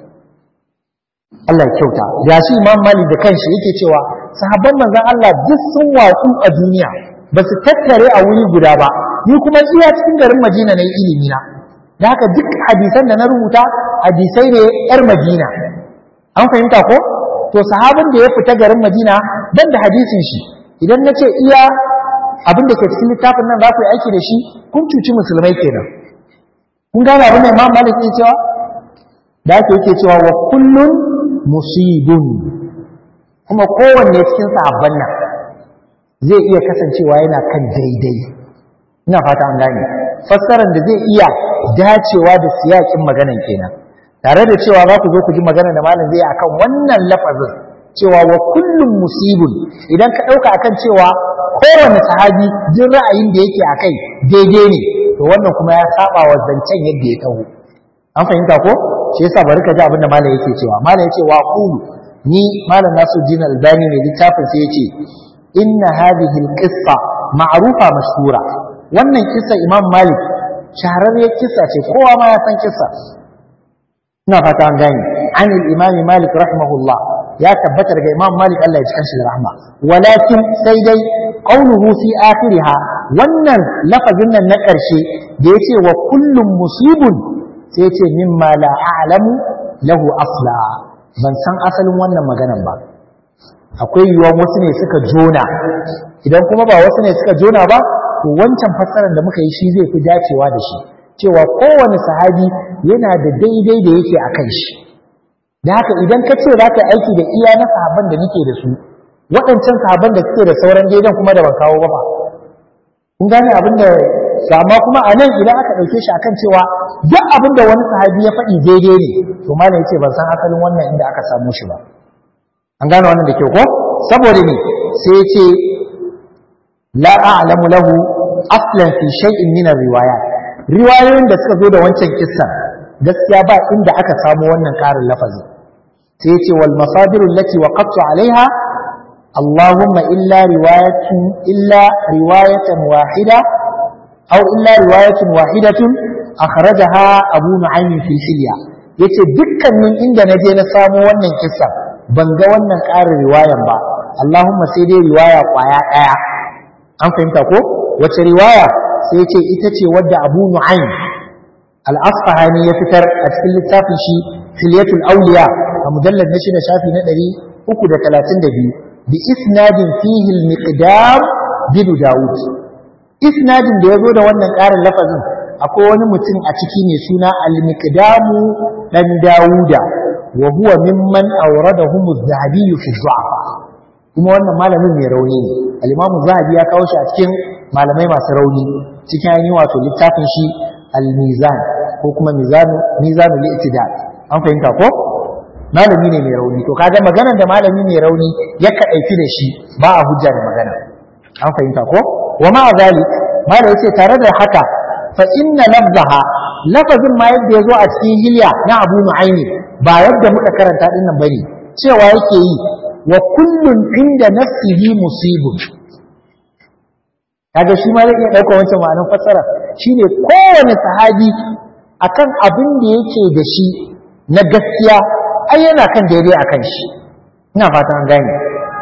Allah ya kyauta ga shi Imam Malik da kanshi yake cewa sahabban manzon Allah duk sun watsu a duniya ba su tattare a wuri guda ba ni kuma iya cikin garin Madina na ilimi na da haka duk hadisan da na rubuta hadisai ne yar Madina an fahimta ko to sahabin da ya fita garin Madina ban da hadisin shi idan na ce iya abin da ke cikin littafin nan za ku yi aiki da shi kun cuci musulmai kenan kun gane abin da Imam Malik ya cewa da ake yake cewa wa kullun musibun kuma kowanne cikin sahabban nan zai iya kasancewa yana kan daidai ina fata an gane fassarar da zai iya dacewa da siyakin maganan kenan tare da cewa za ku zo ku ji magana da malam zai akan wannan lafazin cewa wa kullum musibun idan ka ɗauka akan cewa kowane sahabi jin ra'ayin da yake a kai daidai ne to wannan kuma ya saba wa zancen yadda ya taho an fahimta ko shi yasa bari ka ji abin da malam yake cewa malam yace wa qulu ni malam Nasiruddin Albani ne littafin sai yace inna hadhihi alqissa ma'rufa mashhura wannan kissa Imam Malik shahararriyar kissa ce kowa ma ya san kissa ina fata an gane an al-Imam Malik rahimahullah ya tabbata daga Imam Malik Allah ya ji kanshi da rahma walakin sai dai qawluhu fi akhiriha wannan lafazin nan na ƙarshe da yace wa kullum musibun sai yace mimma la a'lamu lahu asla ban san asalin wannan maganan ba akwai yiwuwan wasu ne suka jona idan kuma ba wasu ne suka jona ba to wancan fassarar da muka yi shi zai fi dacewa da shi cewa kowane sahabi yana da daidai da yake a kan shi da haka idan ka ce za ka aiki da iya na sahabban da nake da su waɗancan sahabban da suke da sauran daidan kuma da ban kawo ba ba kun gane abin da amma kuma a nan idan aka ɗauke shi akan cewa duk abin da wani sahabi ya faɗi daidai ne to malam yace ban san asalin wannan inda aka samu shi ba an gane wannan da kyau ko saboda ne sai ya ce la a'lamu lahu aslan fi shay'in min riwayat riwayoyin da suka zo da wancan kissan gaskiya ba inda aka samu wannan ƙarin lafazin sai ya ce wal masadiru allati waqaftu alaiha اللهم إلا رواية إلا رواية واحدة أو إلا رواية واحدة أخرجها أبو نعيم في الحلية yace dukkanin inda na je na samo wannan kissa ban ga wannan ƙarin riwayan ba Allahumma sai dai riwaya kwaya ɗaya an fahimta ko wace riwaya sai ce ita ce wadda Abu Nu'aym al-Asfahani ya fitar a cikin littafin shi Hilyatul Awliya a mujallad na shida shafi na 332 بإسناد فيه المقدام بن داود إسناد da yazo da wannan ƙarin lafazin akwai wani mutum a ciki mai suna al-miqdamu dan Dawuda wa huwa mimman awradahum az-zahabi fi du'afa kuma wannan malamin mai rauni ne al-imam zahabi ya kawo shi a cikin malamai masu rauni cikin ainihin wato littafin shi al-mizan ko kuma mizanu mizanul i'tidal an fahimta ko malami ne mai rauni to kaga maganar da malami mai rauni ya kadaici da shi ba a hujja da magana an fahimta ko wa ma zalik malai yace tare da haka fa inna lafzaha lafazin ma yadda yazo a cikin hilya na Abu Nu'aymi ba yadda muka karanta din nan bane cewa yake yi wa kullun inda nafsihi musibun kaga shi ma zai iya dauka wancan ma'anar fassara shine kowane sahabi akan abin da yake da shi na gaskiya ai yana kan daidai a kan shi ina fata an gane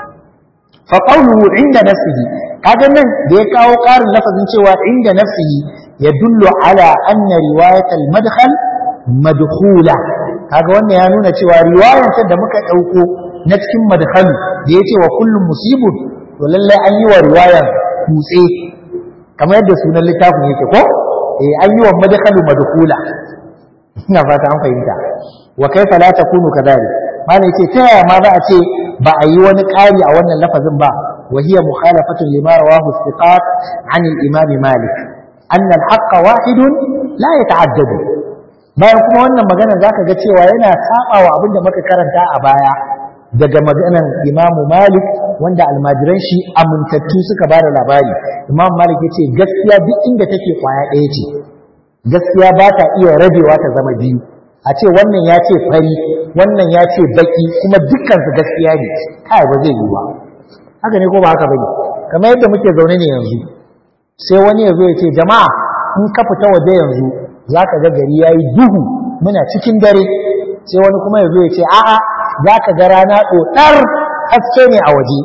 fa qawluhu inda nafsihi kaga nan da ya kawo ƙarin lafazin cewa inda nafsihi yadullu ala anna riwayat al-madkhal madkhula kaga wannan ya nuna cewa riwayar da muka dauko na cikin madkhal da yace wa kullum musibun to lalle an yi wa riwayar kutse kamar yadda sunan littafin yake ko eh an yi wa madkhalu madkhula ina fata an fahimta wa kaifa la takunu kadhalik malai ce ta yaya ma za a ce ba a yi wani ƙari a wannan lafazin ba wa hiya mukhalafatun lima rawahu istiqat an al-imam malik anna al-haqq wahidun la yata'addadu bayan kuma wannan magana zaka ga cewa yana saba wa abin da muka karanta a baya daga maganan imamu malik wanda almajiran shi amintattu suka ba da labari imam malik ya ce gaskiya duk inda take kwaya ɗaya ce gaskiya ba ta iya rabewa ta zama biyu a ce wannan ya ce fari wannan ya ce baki kuma dukkansu gaskiya ne kai ba zai yi ba haka ne ko ba haka bane kamar yadda muke zaune ne yanzu sai wani ya zo ya ce jama'a in ka fita waje yanzu za ka ga gari ya yi duhu muna cikin dare sai wani kuma ya zo ya ce a'a za ka ga rana ɗoɗar haske ne a waje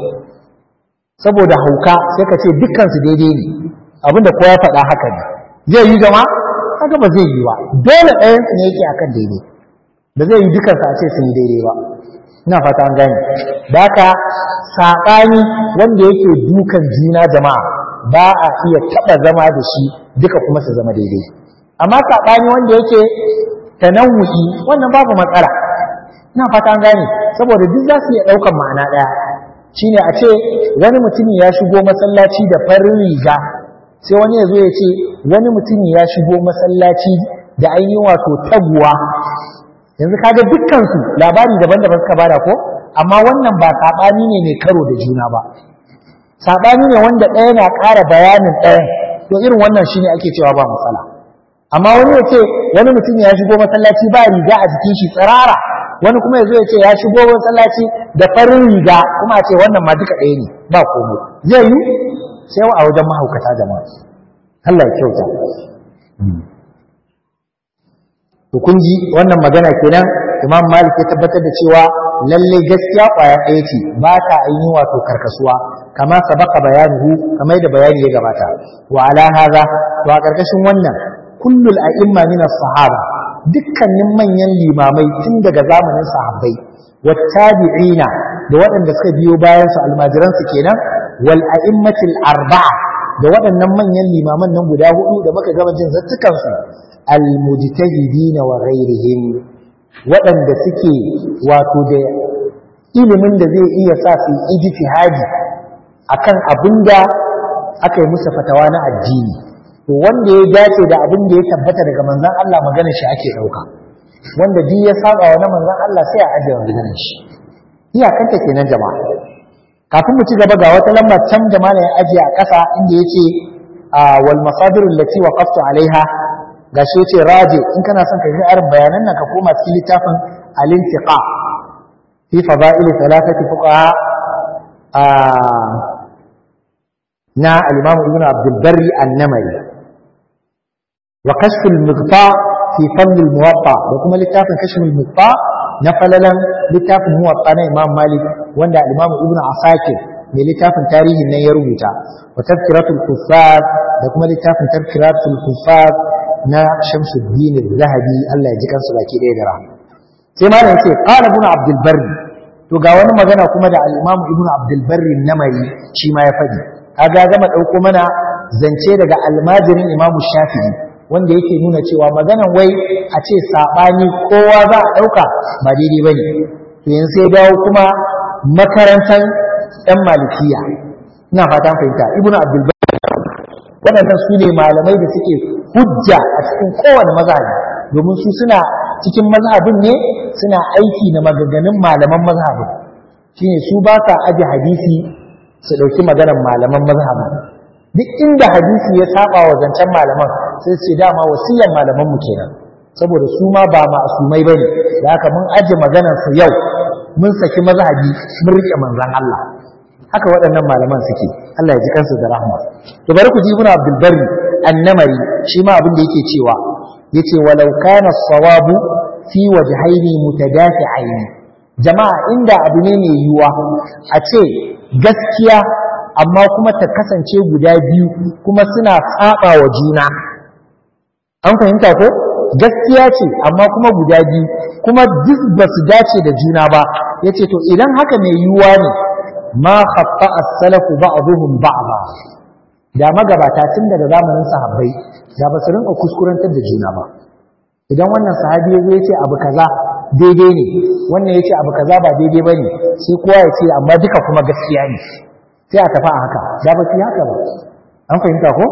saboda hauka sai ka ce dukkansu daidai ne abinda kowa faɗa haka ne zai yi jama'a haka ba zai yi ba dole ɗayan su ne yake akan daidai ba zai yi dukansu a ce sun yi daidai ba ina fata an gane da haka saɓani wanda yake dukan juna jama'a ba a iya taɓa zama da shi duka kuma su zama daidai amma saɓani wanda yake tanawu'i wannan babu matsala ina fata an gane saboda duk za su iya ɗaukan ma'ana ɗaya shine a ce wani mutumin ya shigo masallaci da farin riga sai wani ya zo ya ce wani mutumin ya shigo masallaci da ainihin wato taguwa yanzu kaga dukkansu labari daban-daban suka bada ko amma wannan ba saɓani ne mai karo da juna ba saɓani ne wanda ɗaya na ƙara bayanin ɗayan to irin wannan shine ake cewa ba matsala amma wani ya ce wani mutum ya shigo masallaci ba riga a jikin shi tsirara wani kuma ya zo ya ce ya shigo masallaci da farin riga kuma a ce wannan ma duka ɗaya ne ba komai zai yi sai a wajen mahaukata jama'a Allah ya kyauta to kun ji wannan magana kenan Imam Malik ya tabbatar da cewa lalle gaskiya kwaya ɗaya ce ba ta ainihin wato karkasuwa kama sabaka bayanuhu kamar da bayani ya gabata wa ala hadha to a karkashin wannan kullul a'imma min as-sahaba dukkanin manyan limamai tun daga zamanin sahabbai wa tabi'ina da waɗanda suka biyo bayan su almajiran su kenan wal a'immatil arba'a da waɗannan manyan limaman nan guda hudu da muka gama jin zattukansu almujtahidina wa ghairihim waɗanda suke wato da ilimin da zai iya sa su ijtihadi akan abinda aka yi musu fatawa na addini to wanda ya dace da abin da ya tabbata daga manzon Allah maganar shi ake dauka wanda duk ya saba wa na manzon Allah sai a ajiye maganar shi iyakanta kenan jama'a kafin mu ci gaba ga wata lamba can da malam ya ajiye a ƙasa inda yace wal masadir allati waqaftu alaiha gashi yace raji in kana son ka ji arin bayanan nan ka koma cikin littafin al-intiqa fi fada'il thalathati fuqaha na al-imam ibn abdul barri an-namari wa kashf al-mughta fi fadl al-muwatta da kuma littafin kashf al-mughta na falalan littafin muwatta na imam malik wanda al-imam ibn asakir mai littafin tarihin nan ya rubuta wa tazkiratul kuffar da kuma littafin tazkiratul kuffar na Shamsuddin Zahabi Allah ya ji kansu baki ɗaya da rahama sai ma yace qala ibn Abdul Barri to ga wani magana kuma da al-Imam Ibn Abdul Barri namari shi ma ya faɗi kaga gama ɗauko mana zance daga almajirin Imam Shafi'i wanda yake nuna cewa maganan wai a ce sabani kowa za a ɗauka ba daidai bane to yanzu sai dawo kuma makarantar ɗan malikiya ina fatan fahimta Ibn Abdul Barri waɗannan su ne malamai da suke hujja a cikin kowane mazhabi domin su suna cikin mazhabin ne suna aiki na maganganun malaman mazhabin shine su ba sa aji hadisi su ɗauki maganar malaman mazhabin duk inda hadisi ya saba wa zancen malaman sai su dama wasiyar malaman mu kenan saboda su ma ba ma'asumai bane da haka mun aji maganar su yau mun saki mazhabi mun rike manzon Allah haka waɗannan malaman suke Allah ya ji kansu da rahma to bari ku ji ibn Abdul Barri annamari shi ma abin da yake cewa yace walau kana sawabu fi wajhaini mutadafi'aini jama'a inda abu ne mai yiwuwa a ce gaskiya amma kuma ta kasance guda biyu kuma suna saba wa juna an fahimta ko gaskiya ce amma kuma guda biyu kuma duk ba su dace da juna ba yace to idan haka mai yiwuwa ne ma khatta as-salafu ba'dhum ba'dha da magabata tun daga zamanin sahabbai da ba su rinka kuskurantar da juna ba idan wannan sahabi ya zo ya ce abu kaza daidai ne wannan ya ce abu kaza ba daidai ba ne sai kowa ya ce amma duka kuma gaskiya ne sai a tafi a haka da ba su yi haka ba an fahimta ko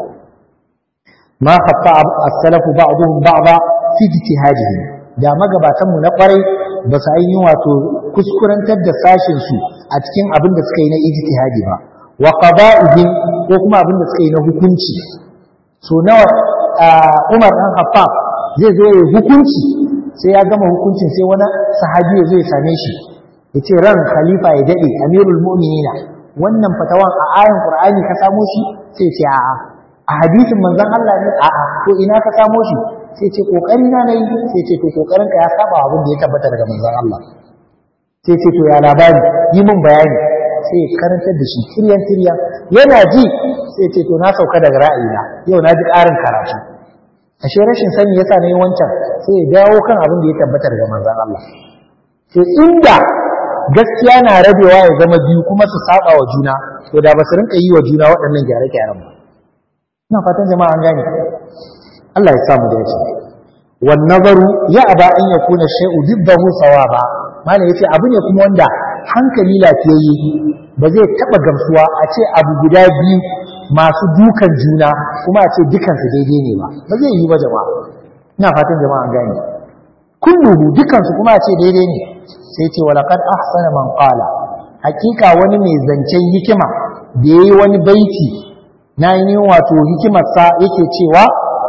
ma khatta as-salafu ba'dhum ba'dha fi ijtihadihim da magabatan mu na kwarai ba su ainihin wato kuskurantar da sashin su a cikin abin da suka yi na ijtihadi ba wa qada'ihim ko kuma abin da suka yi na hukunci so nawa Umar dan Khattab zai zo ya hukunci sai ya gama hukuncin sai wani sahabi ya zo ya same shi ya ce ran khalifa ya dade amirul mu'minina wannan fatawan a ayan qur'ani ka samo shi sai ce a'a a hadisin manzon Allah ne a'a to ina ka samo shi sai ce kokari na nayi sai ce to kokarin ka ya saba abin da ya tabbata daga manzon Allah sai ce to ya labari yi min bayani sai karantar da shi tiryan tiryan yana ji sai ce to na sauka daga ra'ayina yau na ji ƙarin karatu ashe rashin sani yasa na yi wancan sai ya dawo kan abin da ya tabbata daga manzon Allah to inda gaskiya na rabewa ya zama biyu kuma su saba wa juna to da ba su rinka yi wa juna waɗannan gyare-gyaren ba ina fatan jama'a an gane Allah ya samu dace wan nazaru ya aba an yakuna shay'u dibbahu sawaba malam yace abu ne kuma wanda hankali lafiyayye ba zai taba gamsuwa a ce abu guda biyu masu dukan juna kuma a ce dukansu daidai ne ba ba zai yi ba jama'a ina fatan jama'a an gane kulluhu dukansu kuma a ce daidai ne sai ce walaqad ahsana man qala hakika wani mai zancen hikima da yayi wani baiti na yi wato hikimarsa yake cewa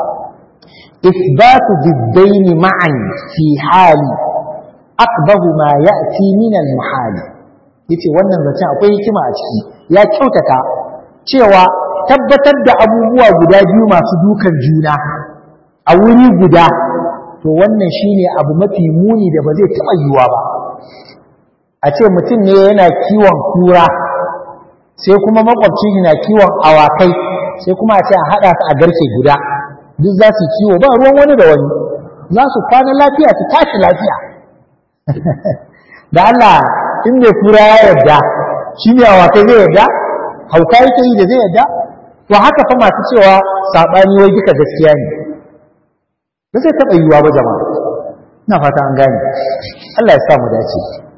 إثبات ضدين معا في حال أقبه ما يأتي من المحال yace wannan zancen akwai hikima a ciki ya kyautata cewa tabbatar da abubuwa guda biyu masu dukan juna a wuri guda to wannan shine abu mafi muni da ba zai taɓa yiwuwa ba a ce mutum ne yana kiwon kura sai kuma makwabcin na kiwon awakai sai kuma a ce a haɗa su a garke guda duk za su kiwo ba ruwan wani da wani za su kwana lafiya su tashi lafiya da Allah in mai kura ya yarda shi ne a wata zai yarda hauka yake yi da zai yarda to haka fa masu cewa sabani wai duka gaskiya ne ba zai taɓa yiwuwa ba jama'a ina fata an gane Allah ya sa mu dace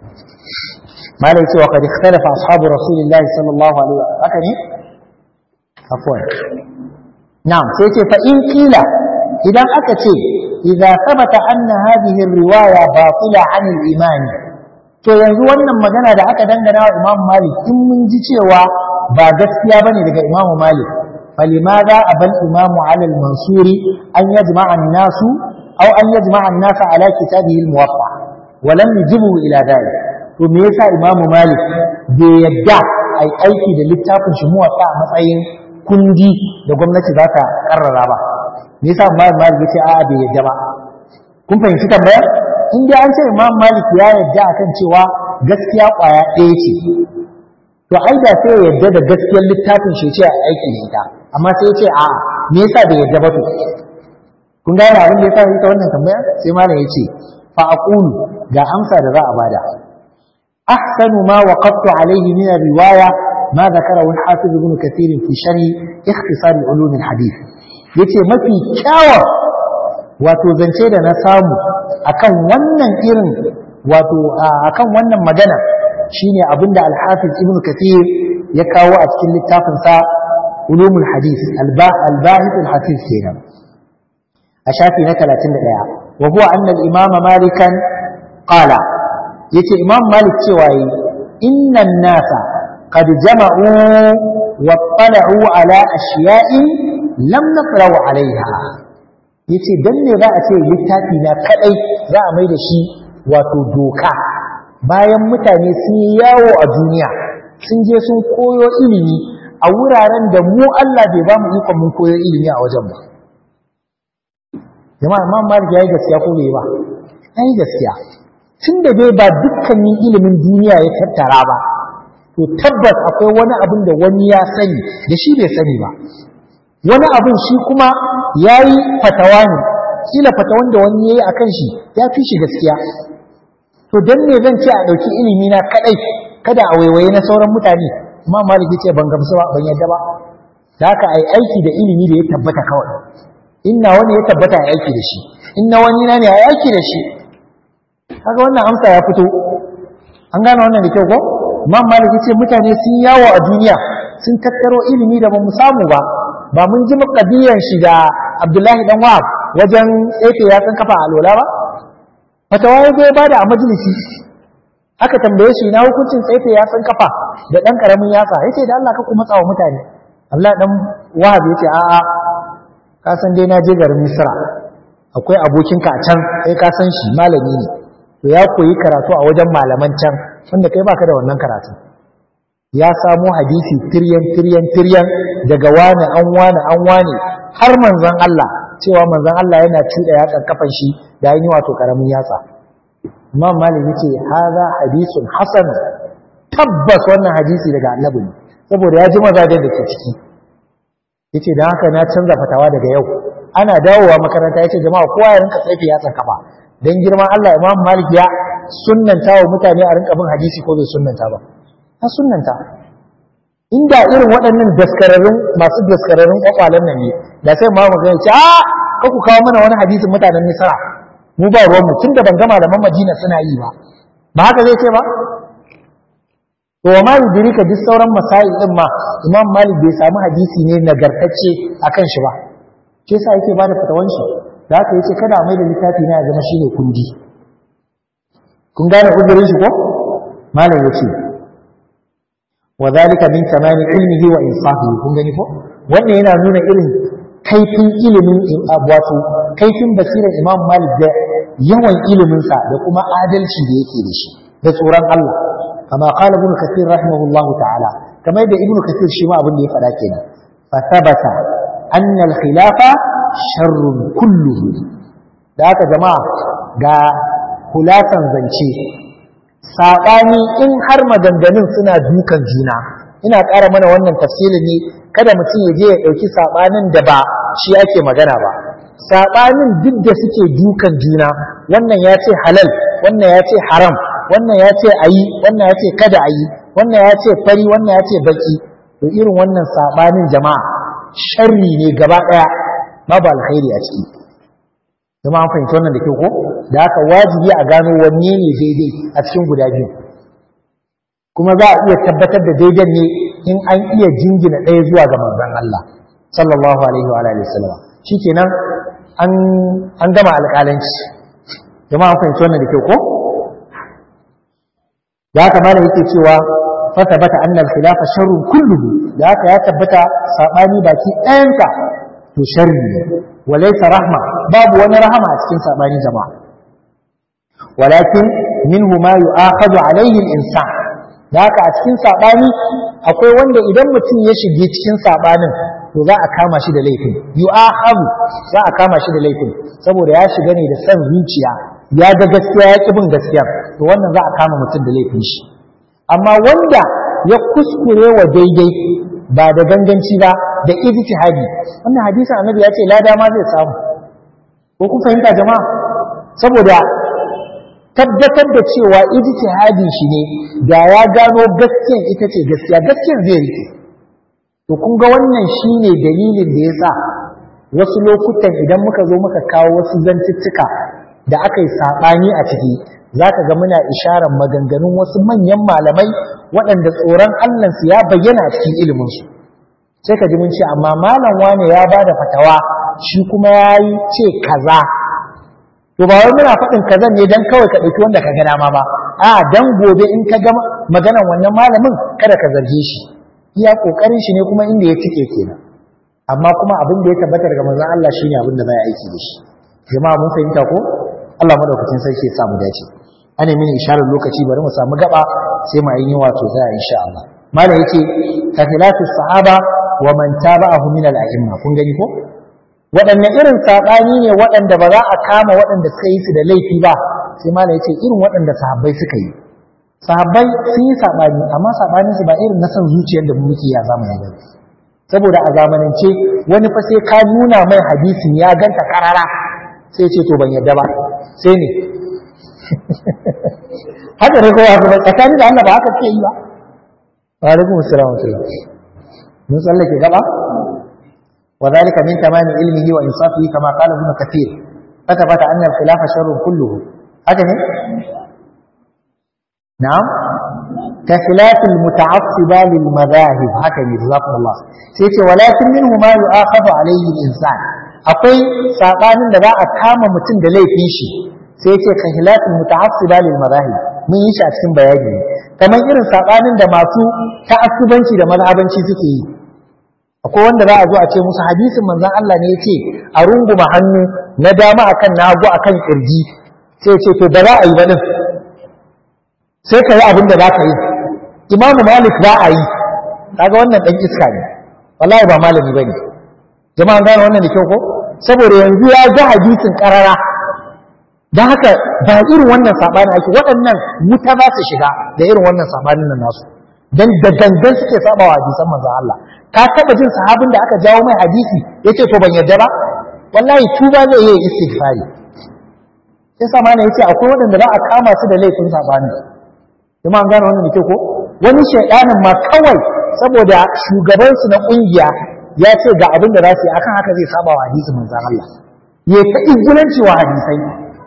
malai cewa kad ikhtalafa ashabu rasulillahi sallallahu alaihi wa haka ne afwan na'am sai ce fa in kila idan aka ce idza thabata anna hadhihi riwaya batila an al-iman to yanzu wannan magana da aka dangana wa Imam Malik in mun ji cewa ba gaskiya bane daga Imam Malik فلماذا أبى الإمام على المنصور أن يجمع الناس أو أن يجمع الناس على كتابه الموقع ولم يجبه إلى ذلك وميسا إمام مالك بيدع أي أيكي للتافن شموع matsayin kundi da gwamnati za ta karrara ba me yasa Imam Malik yace a'a bai yadda ba kun fahimci tambayar in dai an ce Imam Malik ya yadda akan cewa gaskiya kwaya ɗaya ce to ai da sai ya yadda da gaskiyar littafin shi ce a aiki da ita amma sai ya ce a me yasa bai yadda ba to kun gane abin da yasa yi ta wannan tambaya sai malam ya ce fa aqulu ga amsa da za a bada ahsanu ma waqaftu alayhi min riwaya ma zakarahu al-hafiz ibn kathir fi sharh ikhtisar ulum al-hadith yace mafi kyawun wato zance da na samu akan wannan irin wato akan wannan magana shine abinda al-hafiz ibn kathir ya kawo a cikin littafin sa ulumul hadith al-bahith al-hafiz kenan a shafi na 31 wa huwa anna al-imam malikan qala yace imam malik cewa yi innan nasa qad jama'u wa tala'u ala ashiya'in lam naqra'u 'alayha yace dan ne za a ce littafi na kadai za a mai da shi wato doka bayan mutane sun yi yawo a duniya sun je sun koyo ilimi a wuraren da mu Allah bai ba mu ikon mun koyo ilimi a wajen ba jama'a imam malik yayi gaskiya ko bai ba yayi gaskiya tun da dai ba dukkanin ilimin duniya ya tattara ba to tabbas akwai wani abin da wani ya sani da shi bai sani ba wani abin shi kuma yayi fatawa ne kila fatawan da wani yayi akan shi ya fi shi gaskiya to dan ne zan ce a ɗauki ilimi na kadai kada a waiwaye na sauran mutane amma maliki ce ban gamsu ba ban yadda ba da haka ai aiki da ilimi da ya tabbata kawai inna wani ya tabbata ai aiki da shi inna wani na ne ai aiki da shi kaga wannan amsa ya fito an gane wannan da kyau ko imam maliki ce mutane sun yawo a duniya sun tattaro ilimi da ba mu samu ba ba mun ji makadiyan shi da abdullahi dan wahab wajen tsefe ya san kafa alola ba fatawa ya zo ba da a majalisi aka tambaye shi na hukuncin tsefe ya san kafa da dan karamin yasa yace da Allah ka ku matsa wa mutane Abdullahi dan wahab yace a a ka san dai na je garin Misra akwai abokinka a can kai ka san shi malami ne to ya koyi karatu a wajen malaman can wanda kai baka da wannan karatu ya samo hadisi tiryan tiryan tiryan daga wani an wani an wani har manzon Allah cewa manzon Allah yana cuɗa yatsan kafan shi da yi wato karamin yatsa Imam Malik yace hadha hadisun hasan tabbas wannan hadisi daga annabi ne saboda ya ji mazajen da ke ciki yace dan haka na canza fatawa daga yau ana dawowa makaranta yace jama'a kowa ya rinka tsaife yatsan kafa dan girman Allah Imam Malik ya sunnanta wa mutane a rinka bin hadisi ko bai sunnanta ba ta sunnanta inda irin waɗannan daskararrun masu daskararrun kwakwalen nan ne da sai ma mu gani ce a ka ku kawo mana wani hadisin mutanen Misra mu ba ruwan mu tunda ban ga malaman Madina suna yi ba ba haka zai ce ba to wa ma yudrika duk sauran masail din ma Imam Malik bai samu hadisi ne nagartacce akan shi ba shi yasa yake bada fatawan shi da haka yace kada mai da littafi na ya zama shine kundi kun gane uzurin shi ko malam yace wa zalika min tamami ilmihi wa insafihi kun gani ko wannan yana nuna irin kaifin ilimin wato kaifin basirar Imam Malik da yawan ilimin sa da kuma adalci da yake da shi da tsoron Allah kama qala ibn kathir rahimahullahu ta'ala kamar yadda ibn kathir shi ma abin da ya faɗa kenan fa thabata anna al-khilafa sharrun kulluhu da haka jama'a ga kulasan zance saɓani in har maganganun suna dukan juna ina ƙara mana wannan tafsirin ne kada mutum ya je ya ɗauki saɓanin da ba shi ake magana ba saɓanin duk da suke dukan juna wannan ya ce halal wannan ya ce haram wannan ya ce a yi wannan ya ce kada a yi wannan ya ce fari wannan ya ce baki to irin wannan saɓanin jama'a sharri ne gaba ɗaya babu alkhairi a ciki zama an fahimci wannan da ke ko da haka wajibi a gano wanne ne daidai a cikin guda biyu kuma za a iya tabbatar da daidan ne in an iya jingina ɗaya zuwa ga manzon Allah sallallahu alaihi wa alihi wasallam shikenan an an gama alƙalanci jama'a an fahimci wannan da ke ko da haka malam yake cewa fa tabbata anna al-khilafa sharrun kulluhu da haka ya tabbata sabani baki ɗayansa to sharri ne walaysa rahma babu wani rahama a cikin sabani jama'a walakin minhu ma yu'akhadhu alayhi al-insan da haka a cikin sabani akwai wanda idan mutum ya shige cikin sabanin to za a kama shi da laifin yu'akhadhu za a kama shi da laifin saboda ya shiga ne da san zuciya ya ga gaskiya ya bin gaskiya to wannan za a kama mutum da laifin shi amma wanda ya kuskure wa daidai ba da ganganci ba da ijtihadi wannan hadisin annabi ya ce lada ma zai samu ko kun fahimta jama'a saboda tabbatar da cewa ijtihadi shi ne da ya gano gaskiyan ita ce gaskiya gaskiyan zai rike to kun ga wannan shine dalilin da yasa wasu lokutan idan muka zo muka kawo wasu zantuttuka da aka yi saɓani a ciki za ka ga muna isharar maganganun wasu manyan malamai waɗanda tsoron Allahnsu ya bayyana a cikin iliminsu sai ka ji mun ce amma malam wane ya ba da fatawa shi kuma ya yi ce kaza to ba wai muna faɗin kaza ne don kawai ka ɗauki wanda ka ga dama ba a dan gobe in ka ga maganan wannan malamin kada ka zarge shi iya ƙoƙarin shi ne kuma inda ya cike kenan amma kuma abin da ya tabbata daga manzon Allah shine abin da za aiki da shi jama'a mun fahimta ko Allah madaukakin sarki ya sa mu dace ana mini isharar lokaci bari mu samu gaba sai mu yi wato za insha Allah malam yake ka khilafis sahaba wa man tabi'ahu min al-a'imma kun gani ko waɗanne irin saɓani ne waɗanda ba za a kama waɗanda suka yi su da laifi ba sai malam yace irin waɗanda sahabbai suka yi sahabbai sun yi saɓani amma saɓaninsu ba irin na san zuciyar da muke ya zamani ba saboda a zamanance wani fa sai ka nuna mai hadisin ya ganta karara sai ce to ban yadda ba sai ne haka ne kowa kuma tsakanin da Allah ba haka ke yi ba wa alaikum assalam wa rahmatullah mun tsallake gaba wa zalika min tamami ilmihi wa insafihi kama qala ibn kathir fatabata anna al-khilafa sharrun kulluhu haka ne na'am ka khilaf al-muta'assiba lil madahib haka ne jazakumullah sai ce walakin minhu ma yu'akhadhu alayhi al-insan akwai sabanin da za a kama mutum da laifin shi sai ce kan hilafin muta'assiba lil madahib mun yi shi a cikin bayani kamar irin sabanin da masu ta'assubanci da mazhabanci suke yi akwai wanda za a zo a ce musu hadisin manzon Allah ne yace a runguma hannu na dama akan nagu akan kirji sai ce to da za a yi ba din sai ka yi abin da za ka yi imamu malik ba a yi kaga wannan dan iska ne wallahi ba malami bane jama'an gane wannan da kyau ko saboda yanzu ya ga hadisin karara don haka ba irin wannan saɓani ake waɗannan wuta za su shiga da irin wannan saɓanin nan nasu don da gangan suke saba wa hadisan manzon Allah ka taɓa jin sahabin da aka jawo mai hadisi ya ce to ban yarda ba wallahi tuba zai yi istighfari sai sa mana yace akwai waɗanda za a kama su da laifin saɓani kuma an gane wannan da ko wani shaidanin ma kawai saboda shugabansu na ƙungiya ya ce ga abin da za su yi akan haka zai saba wa hadisin manzon Allah ya ta izgulanci wa hadisai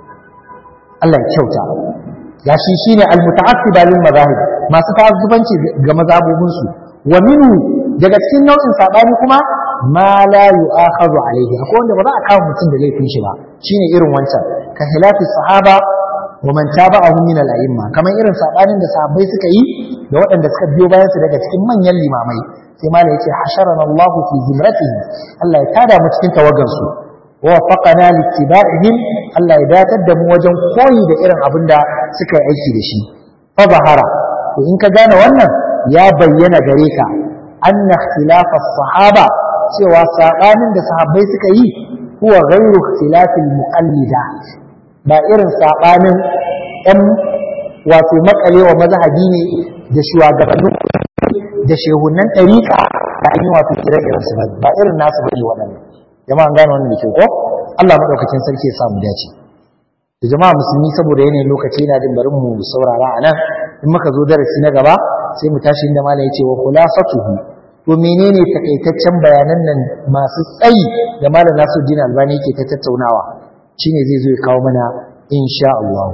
Allah ya kyauta ya shi shine almuta'assiba lil mazahib masu ta'azzubanci ga mazhabobin su wa minhu daga cikin nau'in sabani kuma ma la yu'akhadhu alayhi akwai wanda ba za a kawo mutum da laifin shi ba shine irin wancan ka hilafi sahaba wa man tabi'ahum min al-a'imma kamar irin sabanin da sahabbai suka yi da waɗanda suka biyo bayan su daga cikin manyan limamai sai malai yace hasharana Allah fi zimratihi Allah ya tada mu cikin tawagan su ووفقنا لاتباعهم Allah ya datar da mu wajen koyi da irin abin da suka yi aiki da shi fa zahara to in ka gane wannan ya bayyana gare ka anna ikhtilaf as-sahaba cewa sabanin da sahabbai suka yi huwa ghairu ikhtilaf al-muqallida ba irin sabanin ɗan wato makalewa mazhabi ne da shugabannin da shehunan ɗariƙa da an yi wato kire-kiren su ba irin nasu bane waɗannan jama'an gane wannan da ke ko Allah madaukakin sarki ya samu dace da jama'a musulmi saboda yanayin lokaci yana jin bari mu saurara a nan in muka zo darasi na gaba sai mu tashi inda malam yace wa khulasatuhu to menene takaitaccen bayanan nan masu tsayi da malam Nasiruddin Albani yake ta tattaunawa shine zai zo ya kawo mana insha Allah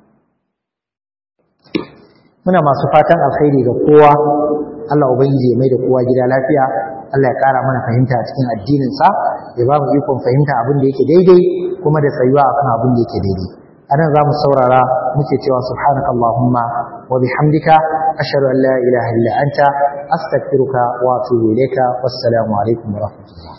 muna masu fatan alkhairi ga kowa Allah ubangiji ya mai da kowa gida lafiya Allah ya kara mana fahimta a cikin addinin sa ya ba mu ikon fahimta abin da yake daidai kuma da tsayuwa akan abin da yake daidai anan za mu saurara muke cewa subhanakallahumma wa bihamdika ashhadu an la ilaha illa anta astaghfiruka wa atubu ilayka wassalamu alaikum wa rahmatullah